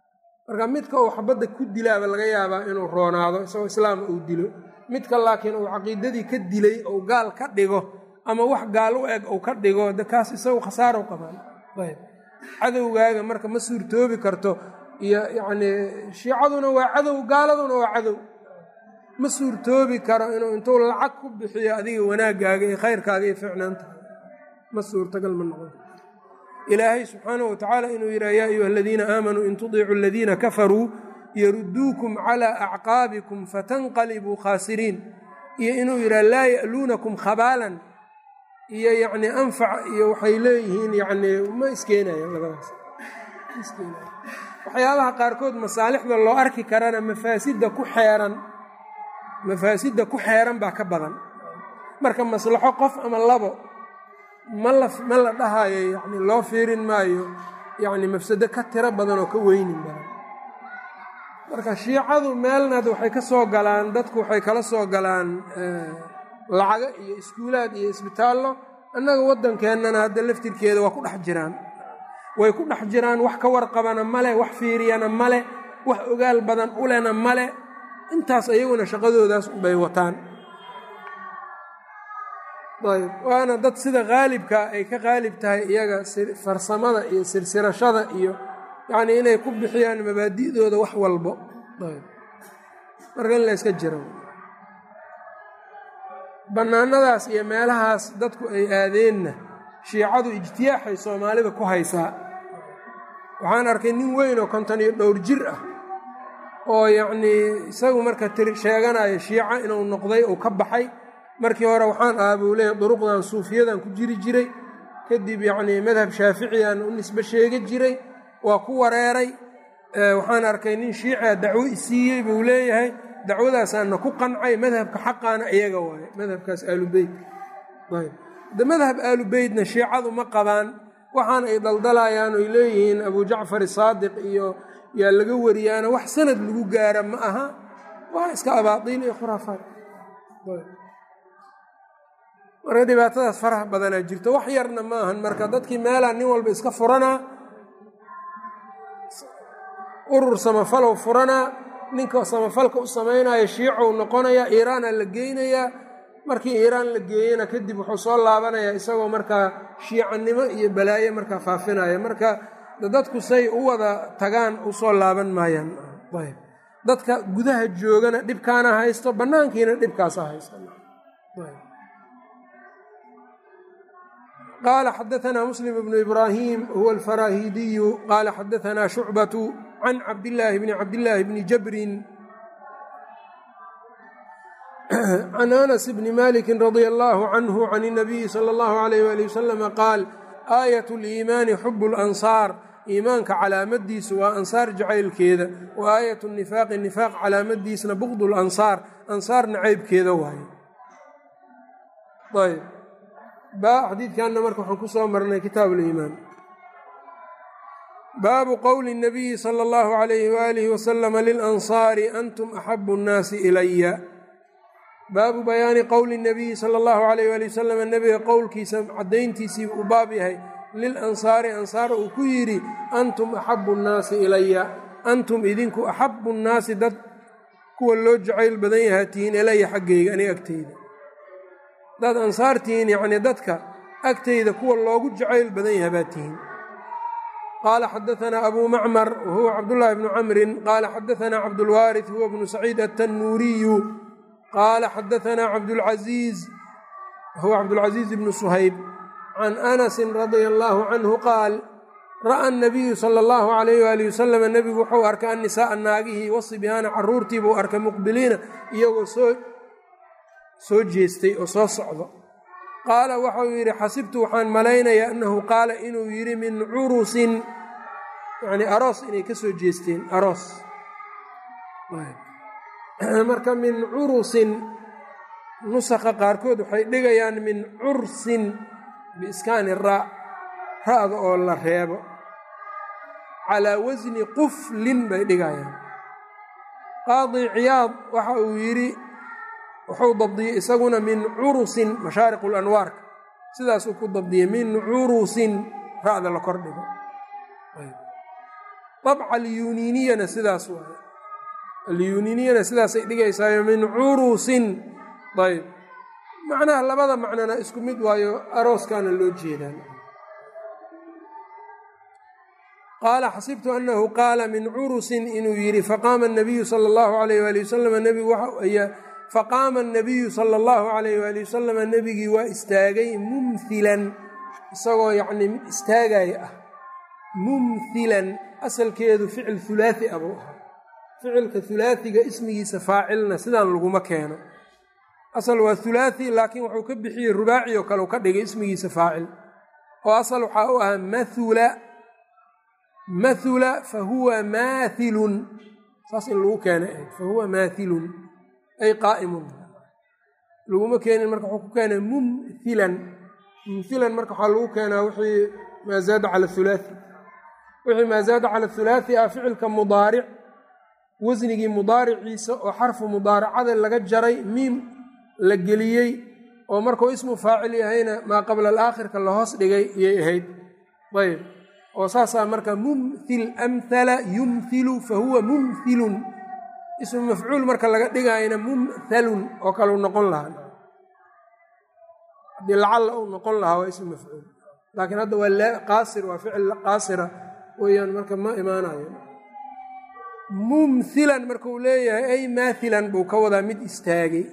marka midka uu xabadda ku dilaaba laga yaabaa inuu roonaado isagoo islaam uu dilo midka laakiin uu caqiidadii ka dilay ou gaal ka dhigo ama wax gaal u eg uu ka dhigo de kaas isagu khasaaro qabaan ayb cadowgaaga marka ma suurtoobi karto iyo yacnii shiicaduna waa cadow gaaladuna waa cadow ma suurtoobi karo inuu intuu lacag ku bixiyo adiga wanaaggaaga iyo khayrkaaga iyo ficnaanta ma suurtagal ma noqon ilaahay subxaanahu watacaala inuu yidhaha yaa ayuha aladiina aamanuu in tudiicuu aladiina kafaruu yaruduukum calaa acqaabikum fatanqalibuu khaasiriin iyo inuu yidhaha laa ya'luunakum khabaalan iyo yacnii anfac iyo waxay leeyihiin yacnii ma iskeenayan labadaas waxyaabaha qaarkood masaalixda loo arki karana mafaasidda ku xeeran mafaasidda ku xeeran baa ka badan marka maslaxo qof ama labo ma la ma la dhahayo yacni loo fiirin maayo yacni mafsado ka tiro badan oo ka weynin badan marka shiicadu meelnaad waxay ka soo galaan dadku waxay kala soo galaan lacago iyo iskuulaad iyo isbitaallo annaga waddankeennana hadda laftirkeeda waa ku dhex jiraan way ku dhex jiraan wax ka warqabana male wax fiiriyana male wax ogaal badan ulena male intaas ayaguna shaqadoodaas unbay wataan ayb waana dad sida qaalibka ay ka qaalib tahay iyaga farsamada iyo sirsirashada iyo yacnii inay ku bixiyaan mabaadi'dooda wax walbo ayb marka in la yska jiro bannaanadaas iyo meelahaas dadku ay aadeenna shiicadu ijtiyaaxay soomaalida ku haysaa waxaan arkay nin weyn oo konton iyo dhowr jir ah oo yacnii isagu marka tir sheeganayo shiica inuu noqday uu ka baxay markii hore waxaan ahaa buu leeyahy duruqdan suufiyadan ku jiri jiray kadib yacnii madhab shaaficiyaan u nisbe sheega jiray waa ku wareeray waxaan arkay nin shiicia dacwo isiiyey buu leeyahay dacwadaasaana ku qancay madhabka xaqaana iyaga waaye madhabkaas aalubeyt ayb de madhab aalubeytna shiicadu ma qabaan waxaana ay daldalayaan oy leeyihiin abu jacfar saadiq iyo yaa laga wariyaana wax sanad lagu gaara ma aha waa iska abaadiil iyo khuraafaad marka dhibaatadaas faraha badanaa jirto wax yarna ma ahan marka dadkii meelaa nin walba iska furanaa urur samafalow furanaa ninka samafalka u samaynayo shiicou noqonayaa iiraana la geynayaa markii iiraan la geeyena kadib wuxuu soo laabanayaa isagoo markaa shiicanimo iyo balaayo markaa faafinaya marka dadku say u wada tagaan usoo laaban maayaan ayb dadka gudaha joogana dhibkaana haysto bannaankiina dhibkaasa haysto qaala xadaanaa muslim bnu ibraahim huwa alfaraahidiyu qaala xadaanaa shucbatu can cabdillaahi bni cabdillaahi bni jabrin can anas bni maliki radia allaahu canhu can اnabiyi sala allahu alayh wali wasalama qaal aayat liimaani xubu lansaar iimaanka calaamadiisu waa ansaar jacaylkeeda wa aayat nifaaqi nifaaq calaamadiisna bugd lansaar ansaar nacaybkeeda waaye ayb ba xadiidkanna marka waxaan ku soo marnay kitaab liimaan baabu qowli اnabiyi sala allahu alayhi waalihi wasalama lilansaari antum axabu nnaasi ilaya baabu bayaani qowli nabiyi sala allahu alayh waali wasalam nebiga qowlkiisa caddayntiisii u baab yahay lilansaari ansaar uu ku yidhi antum axabu nnaasi ilaya antum idinku axabu nnaasi dad kuwa loo jacayl badan yahaa tihiin ilaya xaggayga aniga agteyda dad ansaar tihiin yacnii dadka agteyda kuwa loogu jacayl badan yaha baa tihiin qaala xadaanaa abuu macmar wahuwa cabdullaahi bnu camrin qaala xadaanaa cabdulwaaris huwa bnu saciid atannuuriyu qaala xadaanaa cabdulcasiiz huwa cabdulcasiiz bnu suhayb can anasin radia allaahu canhu qaal ra'a anabiyu sala allahu alayh waali wasalam nebigu wuxuu arkay annisaaa naagihii wasibyaana caruurtii buu arkay muqbiliina iyagoo soo soo jeestay oo soo socdo qaala waxau yidhi xasibtu waxaan malaynayaa annahu qaala inuu yidhi min curusin yacnii aroos inay ka soo jeesteen aroos marka min curusin nusakha qaarkood waxay dhigayaan min cursin biiskaani ra ra'da oo la reebo calaa wasni quflin bay dhigayaan qaadi ciyaad waxa uu yidhi wuxuu dabdiyey isaguna min curusin mashaariq lanwaarka sidaasuu ku dabdiyey min curusin ra'da la kor dhigo dabca alyuniniyana sidaas waay alyuniniyana sidaasay dhigaysaayo min curusin ayb macnaha labada macnona isku mid waayo arooskaana loo jeedaan qaala xasibtu anahu qaala min curusin inuu yidhi faqaama nabiyu sala allahu alayh waali wasalam nebigu faqaama anabiyu sala allahu alayh waali wasalama nebigii waa istaagay mumhilan isagoo yacnii mid istaagaya ah mumhilan asalkeedu ficil hulaati a buu ahaa ficilka hulaatiga ismigiisa faacilna sidaan laguma keeno asal waa hulaati laakiin wuxuu ka bixiyey rubaaci oo kale u ka dhigay ismigiisa faacil oo asal waxaa u ahaa mathula mathula fa huwa maathilun saas in lagu keenay ahayd fa huwa maathilun ay qaa'imun laguma keenin marka wuxuu ku keenay mumhilan mumhilan marka waxaa lagu keenaa wixii maa zaada cala hulaati wixii maa zaada cala hulaati ah ficilka mudaaric wasnigii mudaariciisa oo xarfu mudaaracada laga jaray miim la geliyey oo markuu ismu faacil yahayna maa qabla alaakhirka la hoos dhigay iyay ahayd ayb oo saasaa marka mumhil amhala yumhilu fa huwa mumhilun ismu mafcuul marka laga dhigaayna mumhalun oo kaleu noqon lahaa haddii lacalla uu noqon lahaa waa ismu mafcuul laakiin hadda waa qaasir waa ficil qaasira weeyaan marka ma imaanayo mumhilan markuu leeyahay ay maathilan buu ka wadaa mid istaagay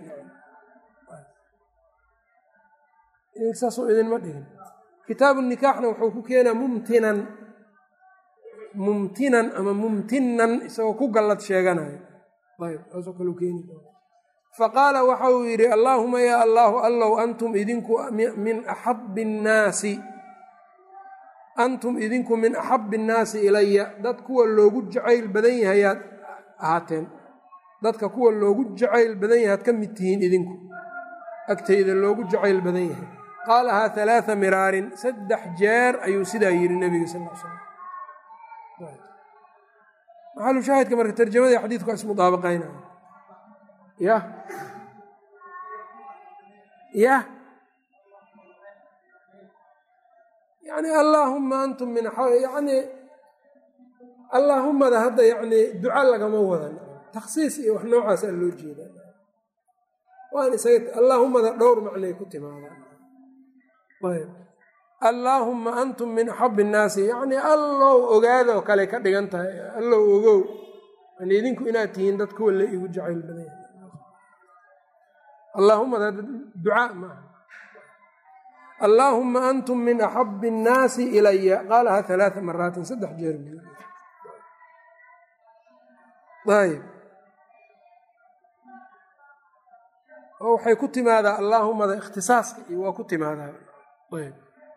saasuu idinma dhigin kitaabu nikaaxna wuxuu ku keenaa mumtinan mumtinan ama mumtinan isagoo ku gallad sheeganayo ayb saasoo kale keeni faqaala waxa uu yidhi allaahuma yaa allaahu allow antum idinku min axabbi nnaasi antum idinku min axabbi innaasi ilaya dad kuwa loogu jacayl badan yahayaad ahaateen dadka kuwa loogu jacayl badan yahaad ka mid tihiin idinku agtayda loogu jacayl badan yahay qaalahaa halaaa miraarin saddex jeer ayuu sidaa yidhi nebiga sal l slam maxalu shaahidka marka tarjamadii xadiidku waa ismudaabaqaynaya yah yah yani allaahuma antum min yani allaahumada hadda yani duca lagama wadan takhsiis iyo wax noocaasaa loo jeeda waan isaga allaahumada dhowr macnay ku timaadaan ayb allaahumma antum min axabbi innaasi yacnii allow ogaada oo kale ka dhigan tahay allow ogow yani idinku inaad tihiin dad kuwa la igu jacayl badan yahay allaahumada ducaa maaha allaahuma antum min axabbi innaasi ilaya qaalahaa halaaa maraatin saddex jeer ayb oo waxay ku timaadaa allaahumada ikhtisaaska iyo waa ku timaadaa ayb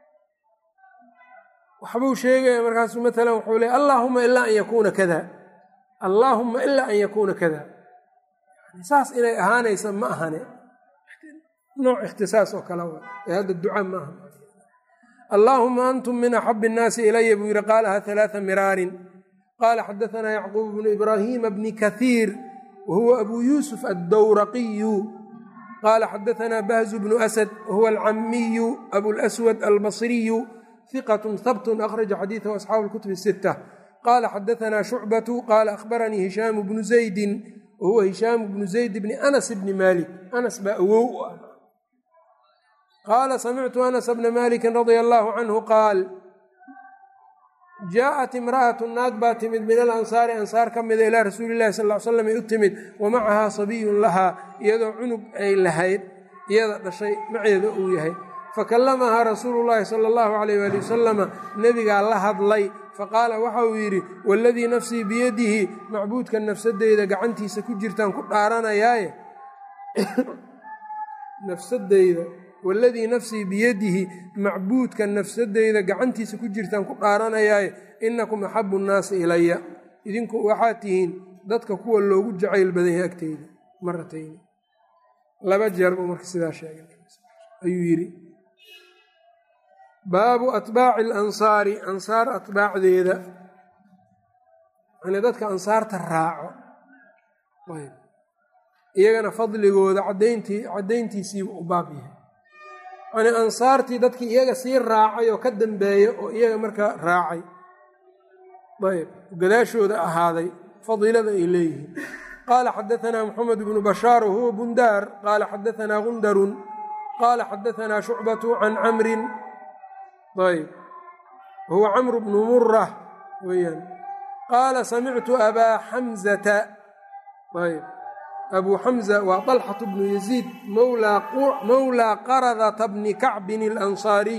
waxbuu sheegaya markaasu maalan wuxuu leey allaahuma ilaa an yakuuna kada allaahuma ilaa an yakuuna kada saas inay ahaanaysa ma ahane nooc ikhtisaas oo kale wa ee hadda duca ma aha allaahuma antum min axabbi innaasi ilaya buu yihi qaalaha halaaa miraarin qaala xadaanaa yacquub bnu ibraahiima bni kahiir wa huwa abuu yuusuf addowraqiyu qaala xadaanaa bahzu bnu asad wahuwa alcamiyu abulaswad albasriyu hiqat habtun akhraja xadiidahu asxaabu lkutubi sita qaala xadaanaa shucbatu qaala akhbaranii hishaamu bnu zaydin wahuwa hishaamu bnu zayd bni anas bni maalik anas baa awow u ah qaala samictu anas bna maliki radia allaahu canhu qaal jaaءat imra'atu naag baa timid min alansaari ansaar ka mida ilaa rasuuli llahi sal l slam ay u timid wa macahaa sabiyun lahaa iyadoo cunug ay lahayd iyada dhashay maceeda uu yahay fakallamahaa rasuulu llaahi sala allahu alayh waali wasalama nebigaa la hadlay faqaala waxa uu yidhi waladii nafsii biyadihi macbuudka nafsadeyda gacantiisa ku jirtaan ku dhaaranayaaye nafsadeyda waladii nafsii biyadihi macbuudka nafsadeyda gacantiisa ku jirtaan ku dhaaranayaaye inakum axabu nnaasi ilaya idinku waxaad tihiin dadka kuwa loogu jacayl badan yahay agteyda maratayni laba jeer buu marka sidaa sheegay ayuu yidhi baabu atbaaci alansaari ansaar atbaacdeeda yani dadka ansaarta raaco ayb iyagana fadligooda cadayntii caddayntiisiiba u baab yahay yani ansaartii dadkii iyaga sii raacay oo ka dambeeya oo iyaga markaa raacay ayb gadaashooda ahaaday fadiilada ay leeyihiin qaala xadaanaa moxamed bnu bashaar wahuwa bundaar qaala xadaanaa gundarun qaala xadaanaa shucbatu can camrin ayb wahuwa camru bnu mura weyaan qaala samictu abaa xamzata ayb abuu xamza waa طalxatu bnu yaziid mowlaa qaradata bni kacbin اlansaariy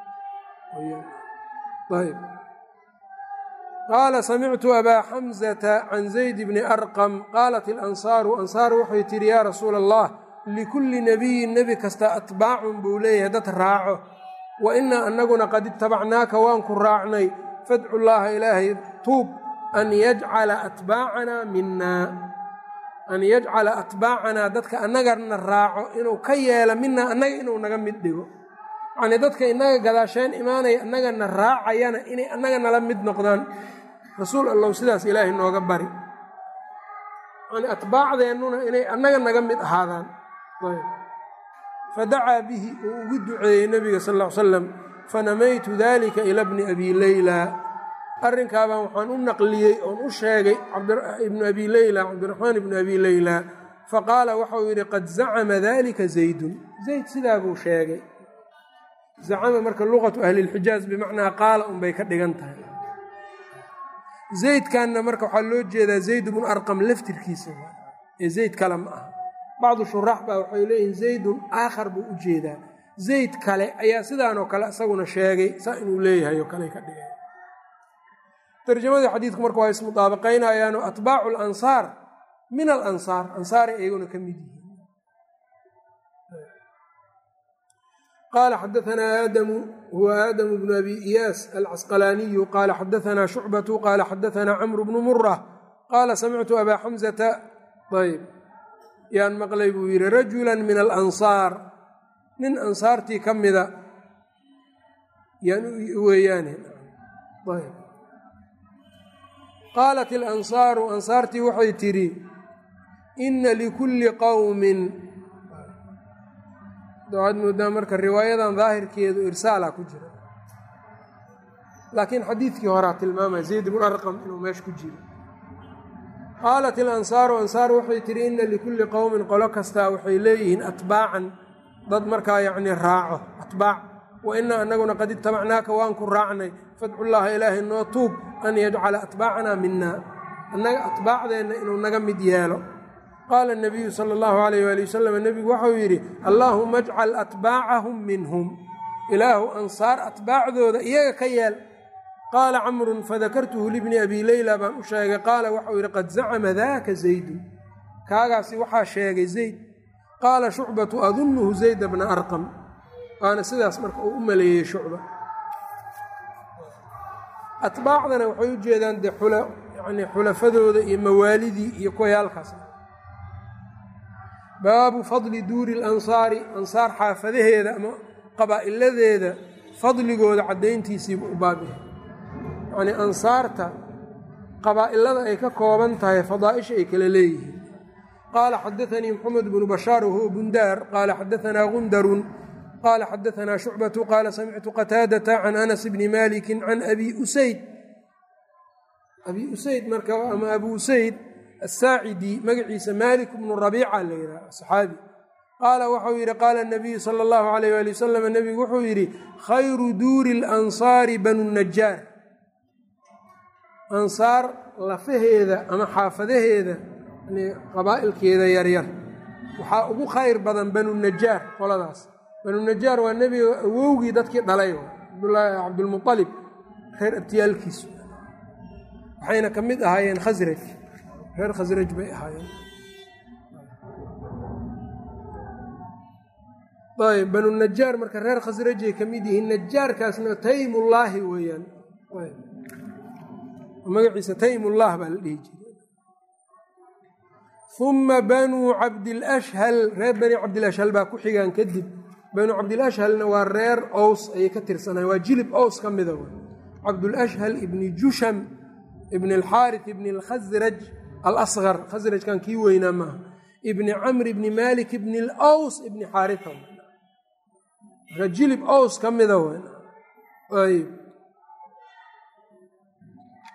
ayb qaala samictu abaa xamzata can zayd bni arqam qaalat ilansaaru ansaar waxay tidhi yaa rasuula allah likulli nebiyin nebi kasta atbaacun buu leeyahay dad raaco wa inaa annaguna qad itabacnaaka waan ku raacnay fadcu llaaha ilaahay tuub an yajcala atbaacanaa minaa an yajcala atbaacanaa dadka annagana raaco inuu ka yeelo minaa annaga inuu naga mid dhigo yacnii dadka innaga gadaasheen imaanaya annagana raacayana inay annaga nala mid noqdaan rasuul allow sidaas ilaahay nooga bari yani atbaacdeennuna inay annaga naga mid ahaadaan fadacaa bihi uu ugu duceeyey nebiga sal ll ly slam fanamaytu dalika ila bni abi leyla arrinkaabaan waxaan u naqliyey oon u sheegay ibnu abi leyla cabdiraxmaan ibnu abi leyla faqaala waxau yidhi qad zacama dalika zaydun zayd sidaa buu sheegay zacama marka luqatu ahlilxijaaz bimacnaa qaala unbay ka dhigan tahay zaydkanna marka waxaa loo jeedaa zayd bnu arqam laftirkiisa ee zayd kale ma aha bacdu shuraax baa waxay leeyihiin zaydun aakhar buu u jeedaa zayd kale ayaa sidaanoo kale isaguna sheegay saa inuu leeyahay oo kale ka dhigay tarjamadii xadiidku marka waa ismudaabaqaynayaano atbaacu alansaar min alansaar ansaaray iyaguna ka mid yihiin qaala xadaanaa aadamu huwa aadamu bnu abi iyaas alcasqalaaniyu qaala xadaanaa shucbatu qaala xadaanaa camru bnu mura qaala samictu abaa xamzata ayb yaan maqlay buu yidhi rajula min alansaar nin ansaartii ka mida yaan weeyaane qaalat ilansaaru ansaartii waxay tidhi inna likulli qowmin waxaad moodaa marka riwaayadan daahirkeedu irsaala ku jira laakiin xadiidkii horaa tilmaamaya zayd ibnu arqam inuu meesha ku jiro qaalat ilansaaru ansaar waxay tidhi inna likulli qowmin qolo kastaa waxay leeyihiin atbaacan dad markaa yacnii raaco atbaac wa inaa annaguna qad itabacnaaka waan ku raacnay fadcullaaha ilaahay noo tuub an yajcala atbaacanaa minaa annaga atbaacdeenna inuu naga mid yeelo qaala nabiyu sala allahu alayh waali wasalam nebigu waxau yidhi allaahuma ajcal atbaacahum minhum ilaahu ansaar atbaacdooda iyaga ka yeel qaala camrun fadakartuhu libni abi leyla baan u sheegay qaala waxau yidhi qad zacama daaka zaydun kaagaasi waxaa sheegay zayd qaala shucbatu adunnuhu zayda bna arqam waana sidaas marka uu u maleeyey shucba atbaacdana waxay u jeedaan dee yani xulafadooda iyo mawaalidii iyo kuwayaalkaas baabu fadli duuri alansaari ansaar xaafadaheeda ama qabaa'iladeeda fadligooda caddayntiisiiba u baabyahay yacnii ansaarta qabaa'ilada ay ka kooban tahay fadaa'isha ay kala leeyihiin qaala xadaanii moxamed bnu bashaar wahuwa bundaar qaala xadaanaa gundarun qaala xadaanaa shucbatu qaala samictu qataadata can anas bni maliki can abi usayd abi usayd marka ama abu usayd asaacidi magaciisa malik bnu rabiica la yidhaha saxaabi qaala waxau yidhi qaala nabiyu sala allahu alayh waali wasalam nebigu wuxuu yidhi khayru duuri alansaari banu najaar ansaar lafaheeda ama xaafadaheeda qabaa'ilkeeda yaryar waxaa ugu khayr badan banu najaar qoladaas banu najaar waa nebiga awowgii dadkii dhalay cabdulmualib reer abtiyaalkiisu waxayna ka mid ahaayeen khasraj reer khasraj bay ahaayeen ayb banu najaar marka reer khasrajay ka mid yihiin najaarkaasna taymullaahi weeyaan magaciisa taymullah baa la dhihi jiray uma banuu cabdilashhal reer bani cabdilashhal baa ku xigaan kadib banuu cabdilashhalna waa reer ows ayay ka tirsanayen waa jilib ows ka mida cabdulashhal ibni jusham ibn alxaari ibni alkhasraj alasqar khasrajkan kii weynaa maaha ibni camr ibni malik ibni alaws ibni xaarita marka jilib ows ka mida ayb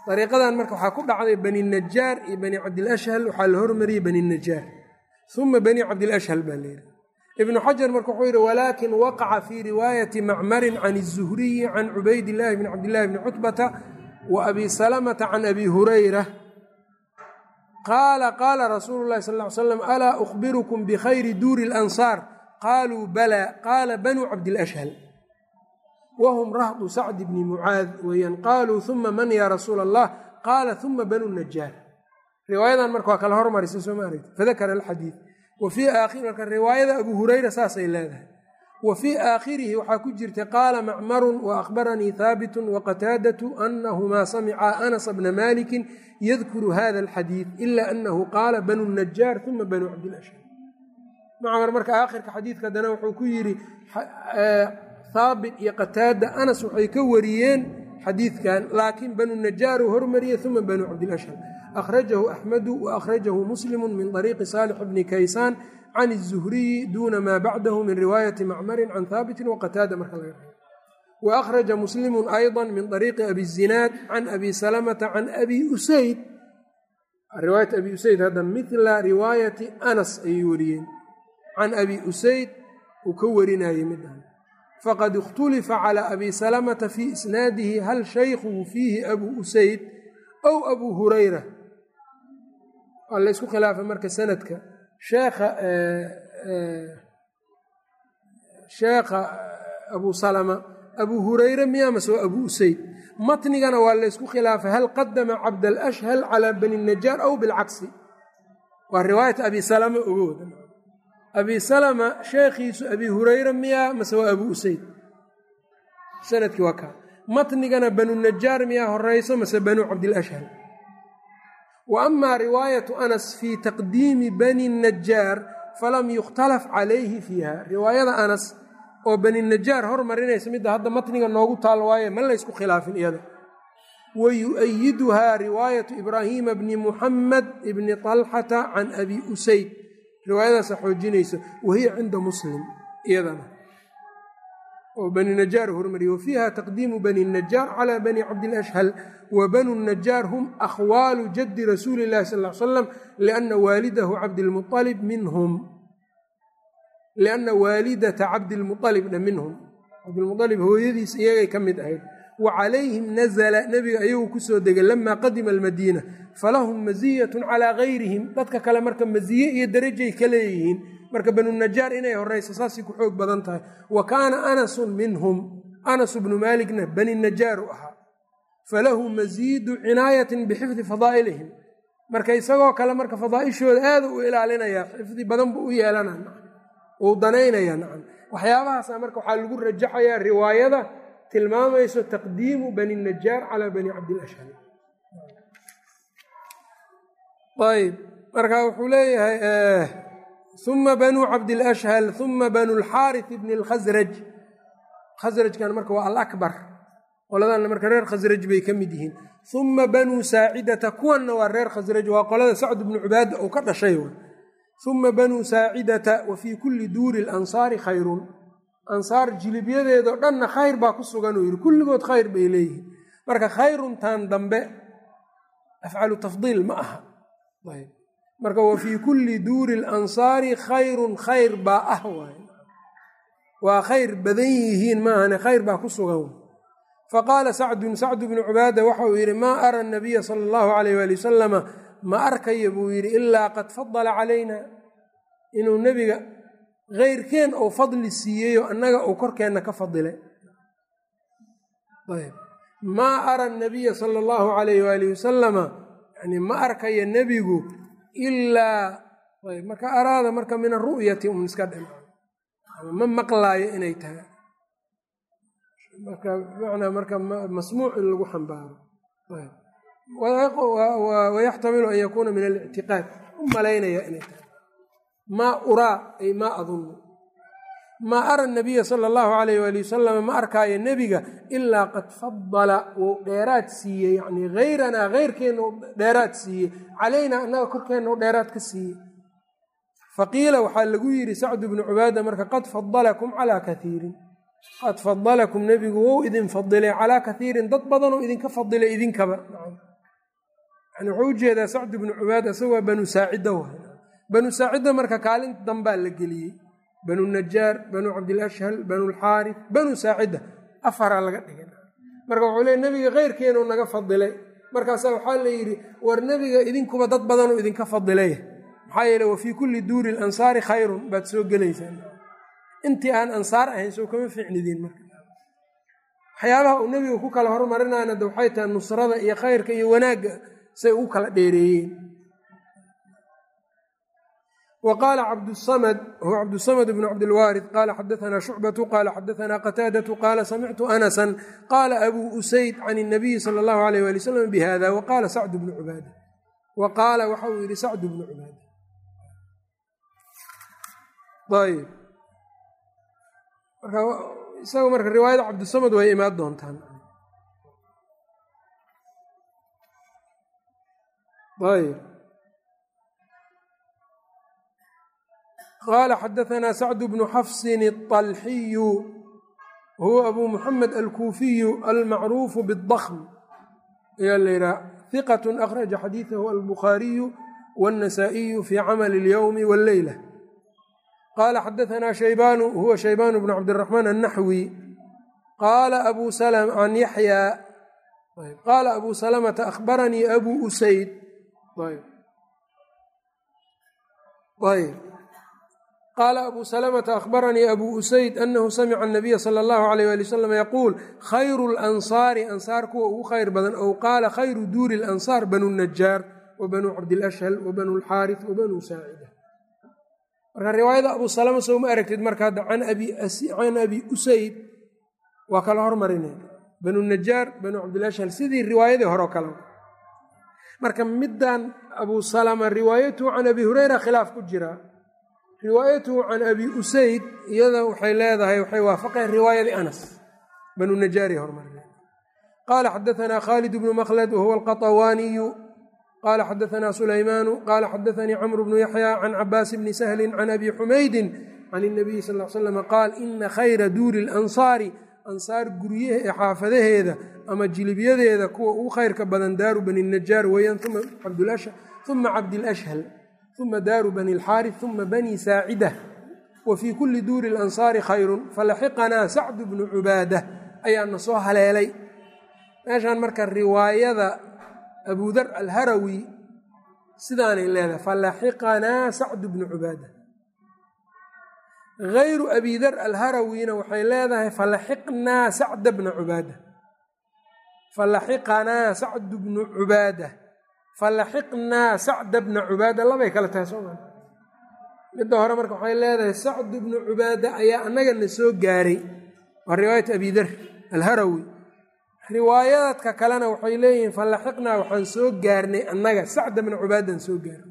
dariiqadan marka waxaa ku dhacday bani najaar iyo bani cabdilashhal waxaa la hormariyey bani najaar uma bani cabdilashhal baa layidhi ibnu xajar marka wuxuu yidhi walaakin waqaca fii riwaayati macmarin can الzuhriyi can cubaydillaahi bni cabdillahi bni cutbata wa abi salamata can abi hurayra qaala qaala rasuulu llahi sal ly slam alaa ukhbirukum bikhayri duuri اlansaar qaaluu balaa qaala banuu cabdilashhal whm rahdu sacd bni mucaad weeyaan qaaluu uma man ya rasuula allah qaala uma banu najaar riwaayadan marka waa kala hormarisa soo ma aragti fadakara alxadiid wa fii aakhiri marka riwaayada abu hurayra saasay leedahay wa fii aakhirihi waxaa ku jirta qaala macmarun wa akhbaranii haabitun waqataadatu anahumaa samicaa anas bna malikin yadkuru hada alxadiid ila anahu qaala banu najaar uma banu cabdilashhar macmar marka aakhirka xadiidka haddana wuxuu ku yidhi haabit iyo qataada anas waxay ka wariyeen xadiidkan laakiin banu najaar uu hormariyey uma banu cabdilashhar akhrajahu axmedu wa akhrajahu muslimu min طariiqi saalix bni kaysaan can الzuhriyi duuna maa bacdahu min riwaayati macmarin can haabitin waqataada marka laga reebo wa akhraja muslimu ayضa min طariiqi abi zinaad can abi salamata can abi usayd riwaayat abi usayd hadda mila riwaayati anas ayay wariyeen can abi usayd uu ka warinayey midhan faqad اkhtulifa calى abi salamata fii isnaadihi hal shaykhuhu fiihi abu usayd aw abu hurayra waa la ysku khilaafay marka sanadka sheekha sheekha abu salama abu hurayre miyaa mase waa abu usayd matnigana waa la ysku khilaafay hal qadama cabdalashhal calى bani najaar aw bilcagsi waa riwaayat abi salama ogooda abi salama sheekhiisu abi hurayra miyaa mase waa abu usayd sanadkii waa kaa matnigana banu najaar miyaa horeyso mase banu cabdilashhal wa amaa riwaayatu anas fii taqdiimi bani najaar falam yukhtalaf calayhi fiiha riwaayada anas oo bani najaar hormarinaysa midda hadda matniga noogu taal waaye ma laysku khilaafin iyada wa yu-ayiduhaa riwaayatu ibraahiima bni muxamed ibni طalxata can abi usayd riwaayadaasa xoojinaysa wahiya cinda muslim iyadana oo bani najaar hormariye wa fiiha taqdiimu bani najaar calى bani cabdilashhal wa banu najaar hum akhwaalu jaddi rasuuli اllahi sal l slam liana waalidahu cabdilmualib minhum lianna waalidata cabdilmualibna minhum cabdilmualib hooyadiis iyagay ka mid ahayd wa calayhim nazla nebiga ayagu kusoo degay lamaa qadima almadiina falahum maziyatun calaa gayrihim dadka kale marka maziye iyo darajay ka leeyihiin marka banu najaar inay horeyso saasay ku xoog badan tahay wa kaana anasun minhum anasu bnu maaligna bani najaaru ahaa falahu masiidu cinaayatin bixifdi fadaa'ilihim marka isagoo kale marka fadaa'ishooda aada u ilaalinayaa xifdi badan buu u yeelanaa uu danaynayaa nacam waxyaabahaasa marka waxaa lagu rajaxayaa riwaayada tilmaamayso taqdiimu bani najaar calaa bani cabdilashhal ayb marka wuxuu leeyahay uma banuu cabdilashhal uma banu lxaarith bni lkhasraj khasrajkan marka waa alakbar qoladanna marka reer khasraj bay ka mid yihiin uma banuu saacidata kuwanna waa reer khasraj waa qolada sacd bnu cubaada uu ka dhashay uma banuu saacidata wa fii kulli duuri lansaari khayrun ansaar jilibyadeedao dhanna khayr baa ku sugan uu yidhi kulligood khayr bay leeyihiin marka khayruntan dambe afcalu tafdiil ma aha ayb marka wa fii kulli duuri lansaari khayrun khayr baa ah waay waa khayr badan yihiin maahane khayr baa ku sugan faqaala sacdun sacdu bnu cubaada waxa uu yidhi maa ara nabiya sala allahu alayh waali wasalama ma arkaya buu yidhi ilaa qad fadala calayna inuu nebiga keyrkeen ou fadli siiyeyoo annaga uu korkeenna ka fadilay maa ara nabiya sala allahu alayh waalihi wasalama yani ma arkaya nebigu ilaa marka araada marka min aru'yati un iska dhim ma maqlaayo inay tahay marka bimacnaa marka masmuuc in lagu xambaaro wayaxtamilu an yakuuna min alictiqaad u malaynaya inay tahay maa uraa ay maa adunnu maa ara nabiya sala allahu alayh waali wasalam ma arkaayo nebiga ilaa qad fadala wuu dheeraad siiyey yacnii hayranaa heyrkeenna u dheeraad siiyey calaynaa annaga korkeenna u dheeraad ka siiyey faqiila waxaa lagu yidhi sacdu bnu cubaada marka qad fadalakum calaa kaiirin qad fadalakum nebigu wou idin fadilay calaa kaiirin dad badanoo idinka fadilay idinkaba yani wuxuu ujeedaa sacd bnu cubaada isaga waa banu saacida waay banu saacida marka kaalinta dambaa la geliyey banu najaar banu cabdilashhal banu lxaarif banu saacida afaraa laga dhigay marka wuxuu leey nebiga keyrkeenuu naga fadilay markaasa waxaa la yidhi war nebiga idinkuba dad badanuu idinka fadilay maxaa yeele wa fii kulli duuri lansaari khayrun baad soo gelaysaan intii aan ansaar ahayn soo kama fiicnidiin marka waxyaabaha uu nebiga ku kala hormarinayna de waxay tahay nusrada iyo khayrka iyo wanaagga say ugu kala dheereeyeen wa qaala cabdusamad huwa cabdusamad bnu cabdilwaarid qaala xadaanaa shucbatu qaala xadaanaa qataadatu qaala samictu anasan qaala abuu usayd can اnabiyi sala allahu alayh wali wsalam bihada wa qaala sacdu bnu cubaada wa qaala waxa uu yihi sacdu bnu cubaada ayb marka isaga marka riwaayada cabdisamad way imaan doontaan ayb qaala xadaanaa sacdu bnu xafsin الطalxiyu huwa abu muxamed alkuufiyu almacruufu bالdkm ayaa la yidhaha hiqat akhraja xadiidahu albukhaariyu wالnasaa-iyu fi camal اlyowmi wاlleyla qala xadaanaa shaybanu huwa shaybanu bnu cabdiraxmaan annaxwi qaala abu an yaxyaa qaala abu salamata akhbaranii abu usayd ayb qaala abu salamata akhbaranii abu usayd anahu samica anabiya sala allahu alayh ali wasalam yaquul khayru lansaari ansaar kuwa ugu khayr badan ow qaala khayru duuri lansaar banu najaar wa banuu cabdilashhal wa banu lxaarif wa banuu saacida marka riwaayada abu salama soo ma aragtid marka hadda can abi usayd waa kala hormarinay banu najaar banu cabdilashhal sidii riwaayadii hore o kale marka middan abu salama riwaayatuhu can abi hureyra khilaaf ku jira riwaayatuhu can abi usayd iyada waxay leedahay waxay waafaqeen riwaayadii anas banu najaari hormarina qaala xadaanaa khaalid bnu makhlad wahuwa alqaطawaaniyu qala xadaanaa sulaymaanu qaala xadaanii camru bnu yaxya can cabaas bni sahli can abi xumaydin can اnabiyi sal l slam qaal ina khayra duuri اlansaari ansaar guryaha ee xaafadaheeda ama jilibyadeeda kuwa ugu khayrka badan daaru bani najaar weeyaan uma cabdilashhal uma daaru bani اlxaarif uma bani saacida wa fii kuli duuri اlansaari khayrun falaxiqanaa sacdu bnu cubaada ayaana soo haleelay meeshaan marka riwaayada abudar alharawi sidaanay leedahay falaxiqanaa sacdu bnu cubaada hayru abidar alharawina waxay leedahay falaxiqnaa sacda bna cubaada falaxiqanaa sacdu bnu cubaada falaxiqnaa sacda bna cubaada labay kale tahay soo maa midda hore marka waxay leedahay sacdu bnu cubaada ayaa annagana soo gaaray waa riwaayat abidar alharawi riwaayadadka kalena waxay leeyihiin falaxiqnaa waxaan soo gaarnay annaga sacda bna cubaadaan soo gaarnay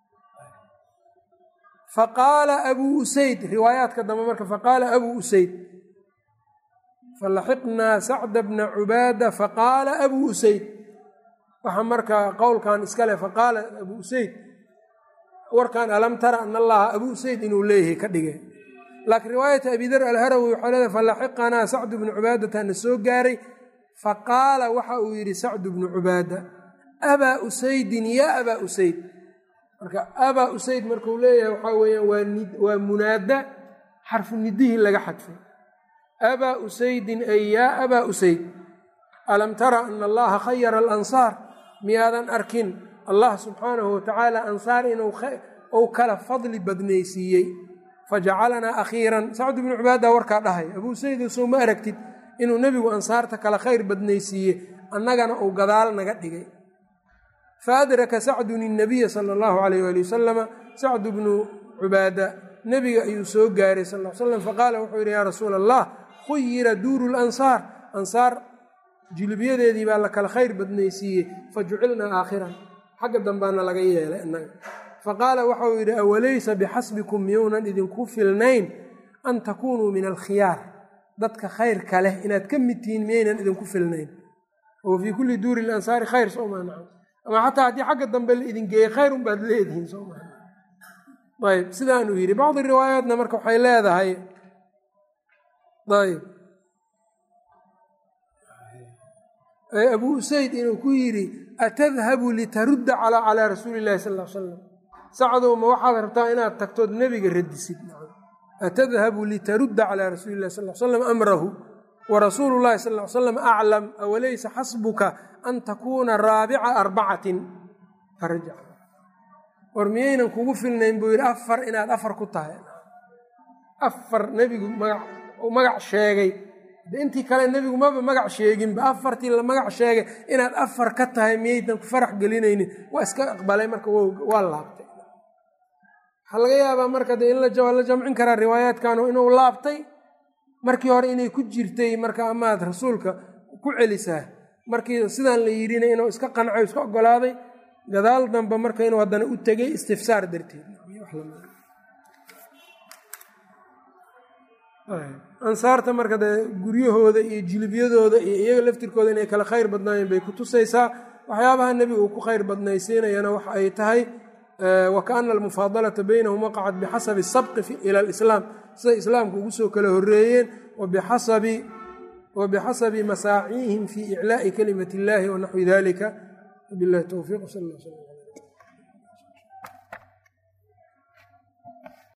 faqaala abuu usayd riwaayaadka dambe marka faqaala abuu usayd falaxiqnaa sacda bna cubaada faqaala abuu usayd waxaa markaa qowlkan iskale faqaala abuu usayd warkan alam tara an allaha abuu usayd inuu leeyahay ka dhigay laakiin riwaayata abidar alharawi waxay leedahay falaxiqanaa sacdu bnu cubaadataana soo gaaray faqaala waxa uu yidhi sacdu bnu cubaada abaa usaydin yaa abaa usayd marka abaa usayd markuu leeyahay waxaa weeyaan waa munaada xarfu nidihii laga xadfay abaa usaydin ay yaa abaa usayd alam tara ana allaha khayara alansaar miyaadan arkin allah subxaanahu watacaala ansaar inuu kala fadli badnaysiiyey fajacalanaa akhiiran sacdu bnu cubaada warkaa dhahay abuu usayd soo ma aragtid inuu nebigu ansaarta kala khayr badnaysiiye annagana uu gadaal naga dhigay faadraka sacdun innabiya sala allahu alayh ali wasalama sacdu bnu cubaada nebiga ayuu soo gaaray sal l slam faqaala wuxuu yidhi yaa rasuula allah khuyira duuru lansaar ansaar jilibyadeedii baa la kala khayr badnaysiiyey fa jucilnaa aakhiran xagga dambaana laga yeelay innaga faqaala waxauu yidhi awalaysa bixasbikum miyounan idinku filnayn an takunuu min alkhiyaar dadka khayrka leh inaad ka mid tihiin miyaynan idinku filnayn wa fii kulli duuri lansaari khayr sooma naca ama xataa haddii xagga dambe la idin geeyey khayr un baad leedihiin sooma ayb sidaanuu yidhi bacdi riwaayaatna marka waxay leedahay ayb abuu usayd inuu ku yidhi atadhabu litarudda calaa rasuuli illahi sal l salam sacdow ma waxaad rabtaa inaad tagtood nebiga radisid atadhabu litarudda calaa rasuuli illahi sal slam amrahu warasuulu llahi sal l slam aclam awalaysa xasbuka an takuuna raabica arbacatin farjac war miyaynan kugu filnayn buu yidhi afar inaad afar ku tahay afar nebigu magac sheegay intii kale nebigu maba magac sheeginba afartii la magac sheegay inaad afar ka tahay miyaydan ku farax gelinaynin waa iska aqbalay marka waa laabtay waxaa laga yaabaa marka de in la jamcin karaa riwaayaadkanu inuu laabtay markii hore inay ku jirtay marka amaad rasuulka ku celisaa markii sidaan la yidhina inuu iska qancay iska ogolaaday gadaal dambe marka inuu haddana u tegay istifsaar darteed ansaarta marka dee guryahooda iyo jilibyadooda iyo iyaga laftirkooda inay kala khayr badnaayeen bay ku tusaysaa waxyaabaha nebiga uu ku khayr badnaysiinayana waxa ay tahay wa kaana almufaadalata baynahum waqacat bixasabi sabqi ila alislaam siday islaamka ugu soo kala horeeyeen wa bixasabi masaaciihim fi iclaa'i kalimati illahi wa naxwi dalika wabilahi towfiiq sal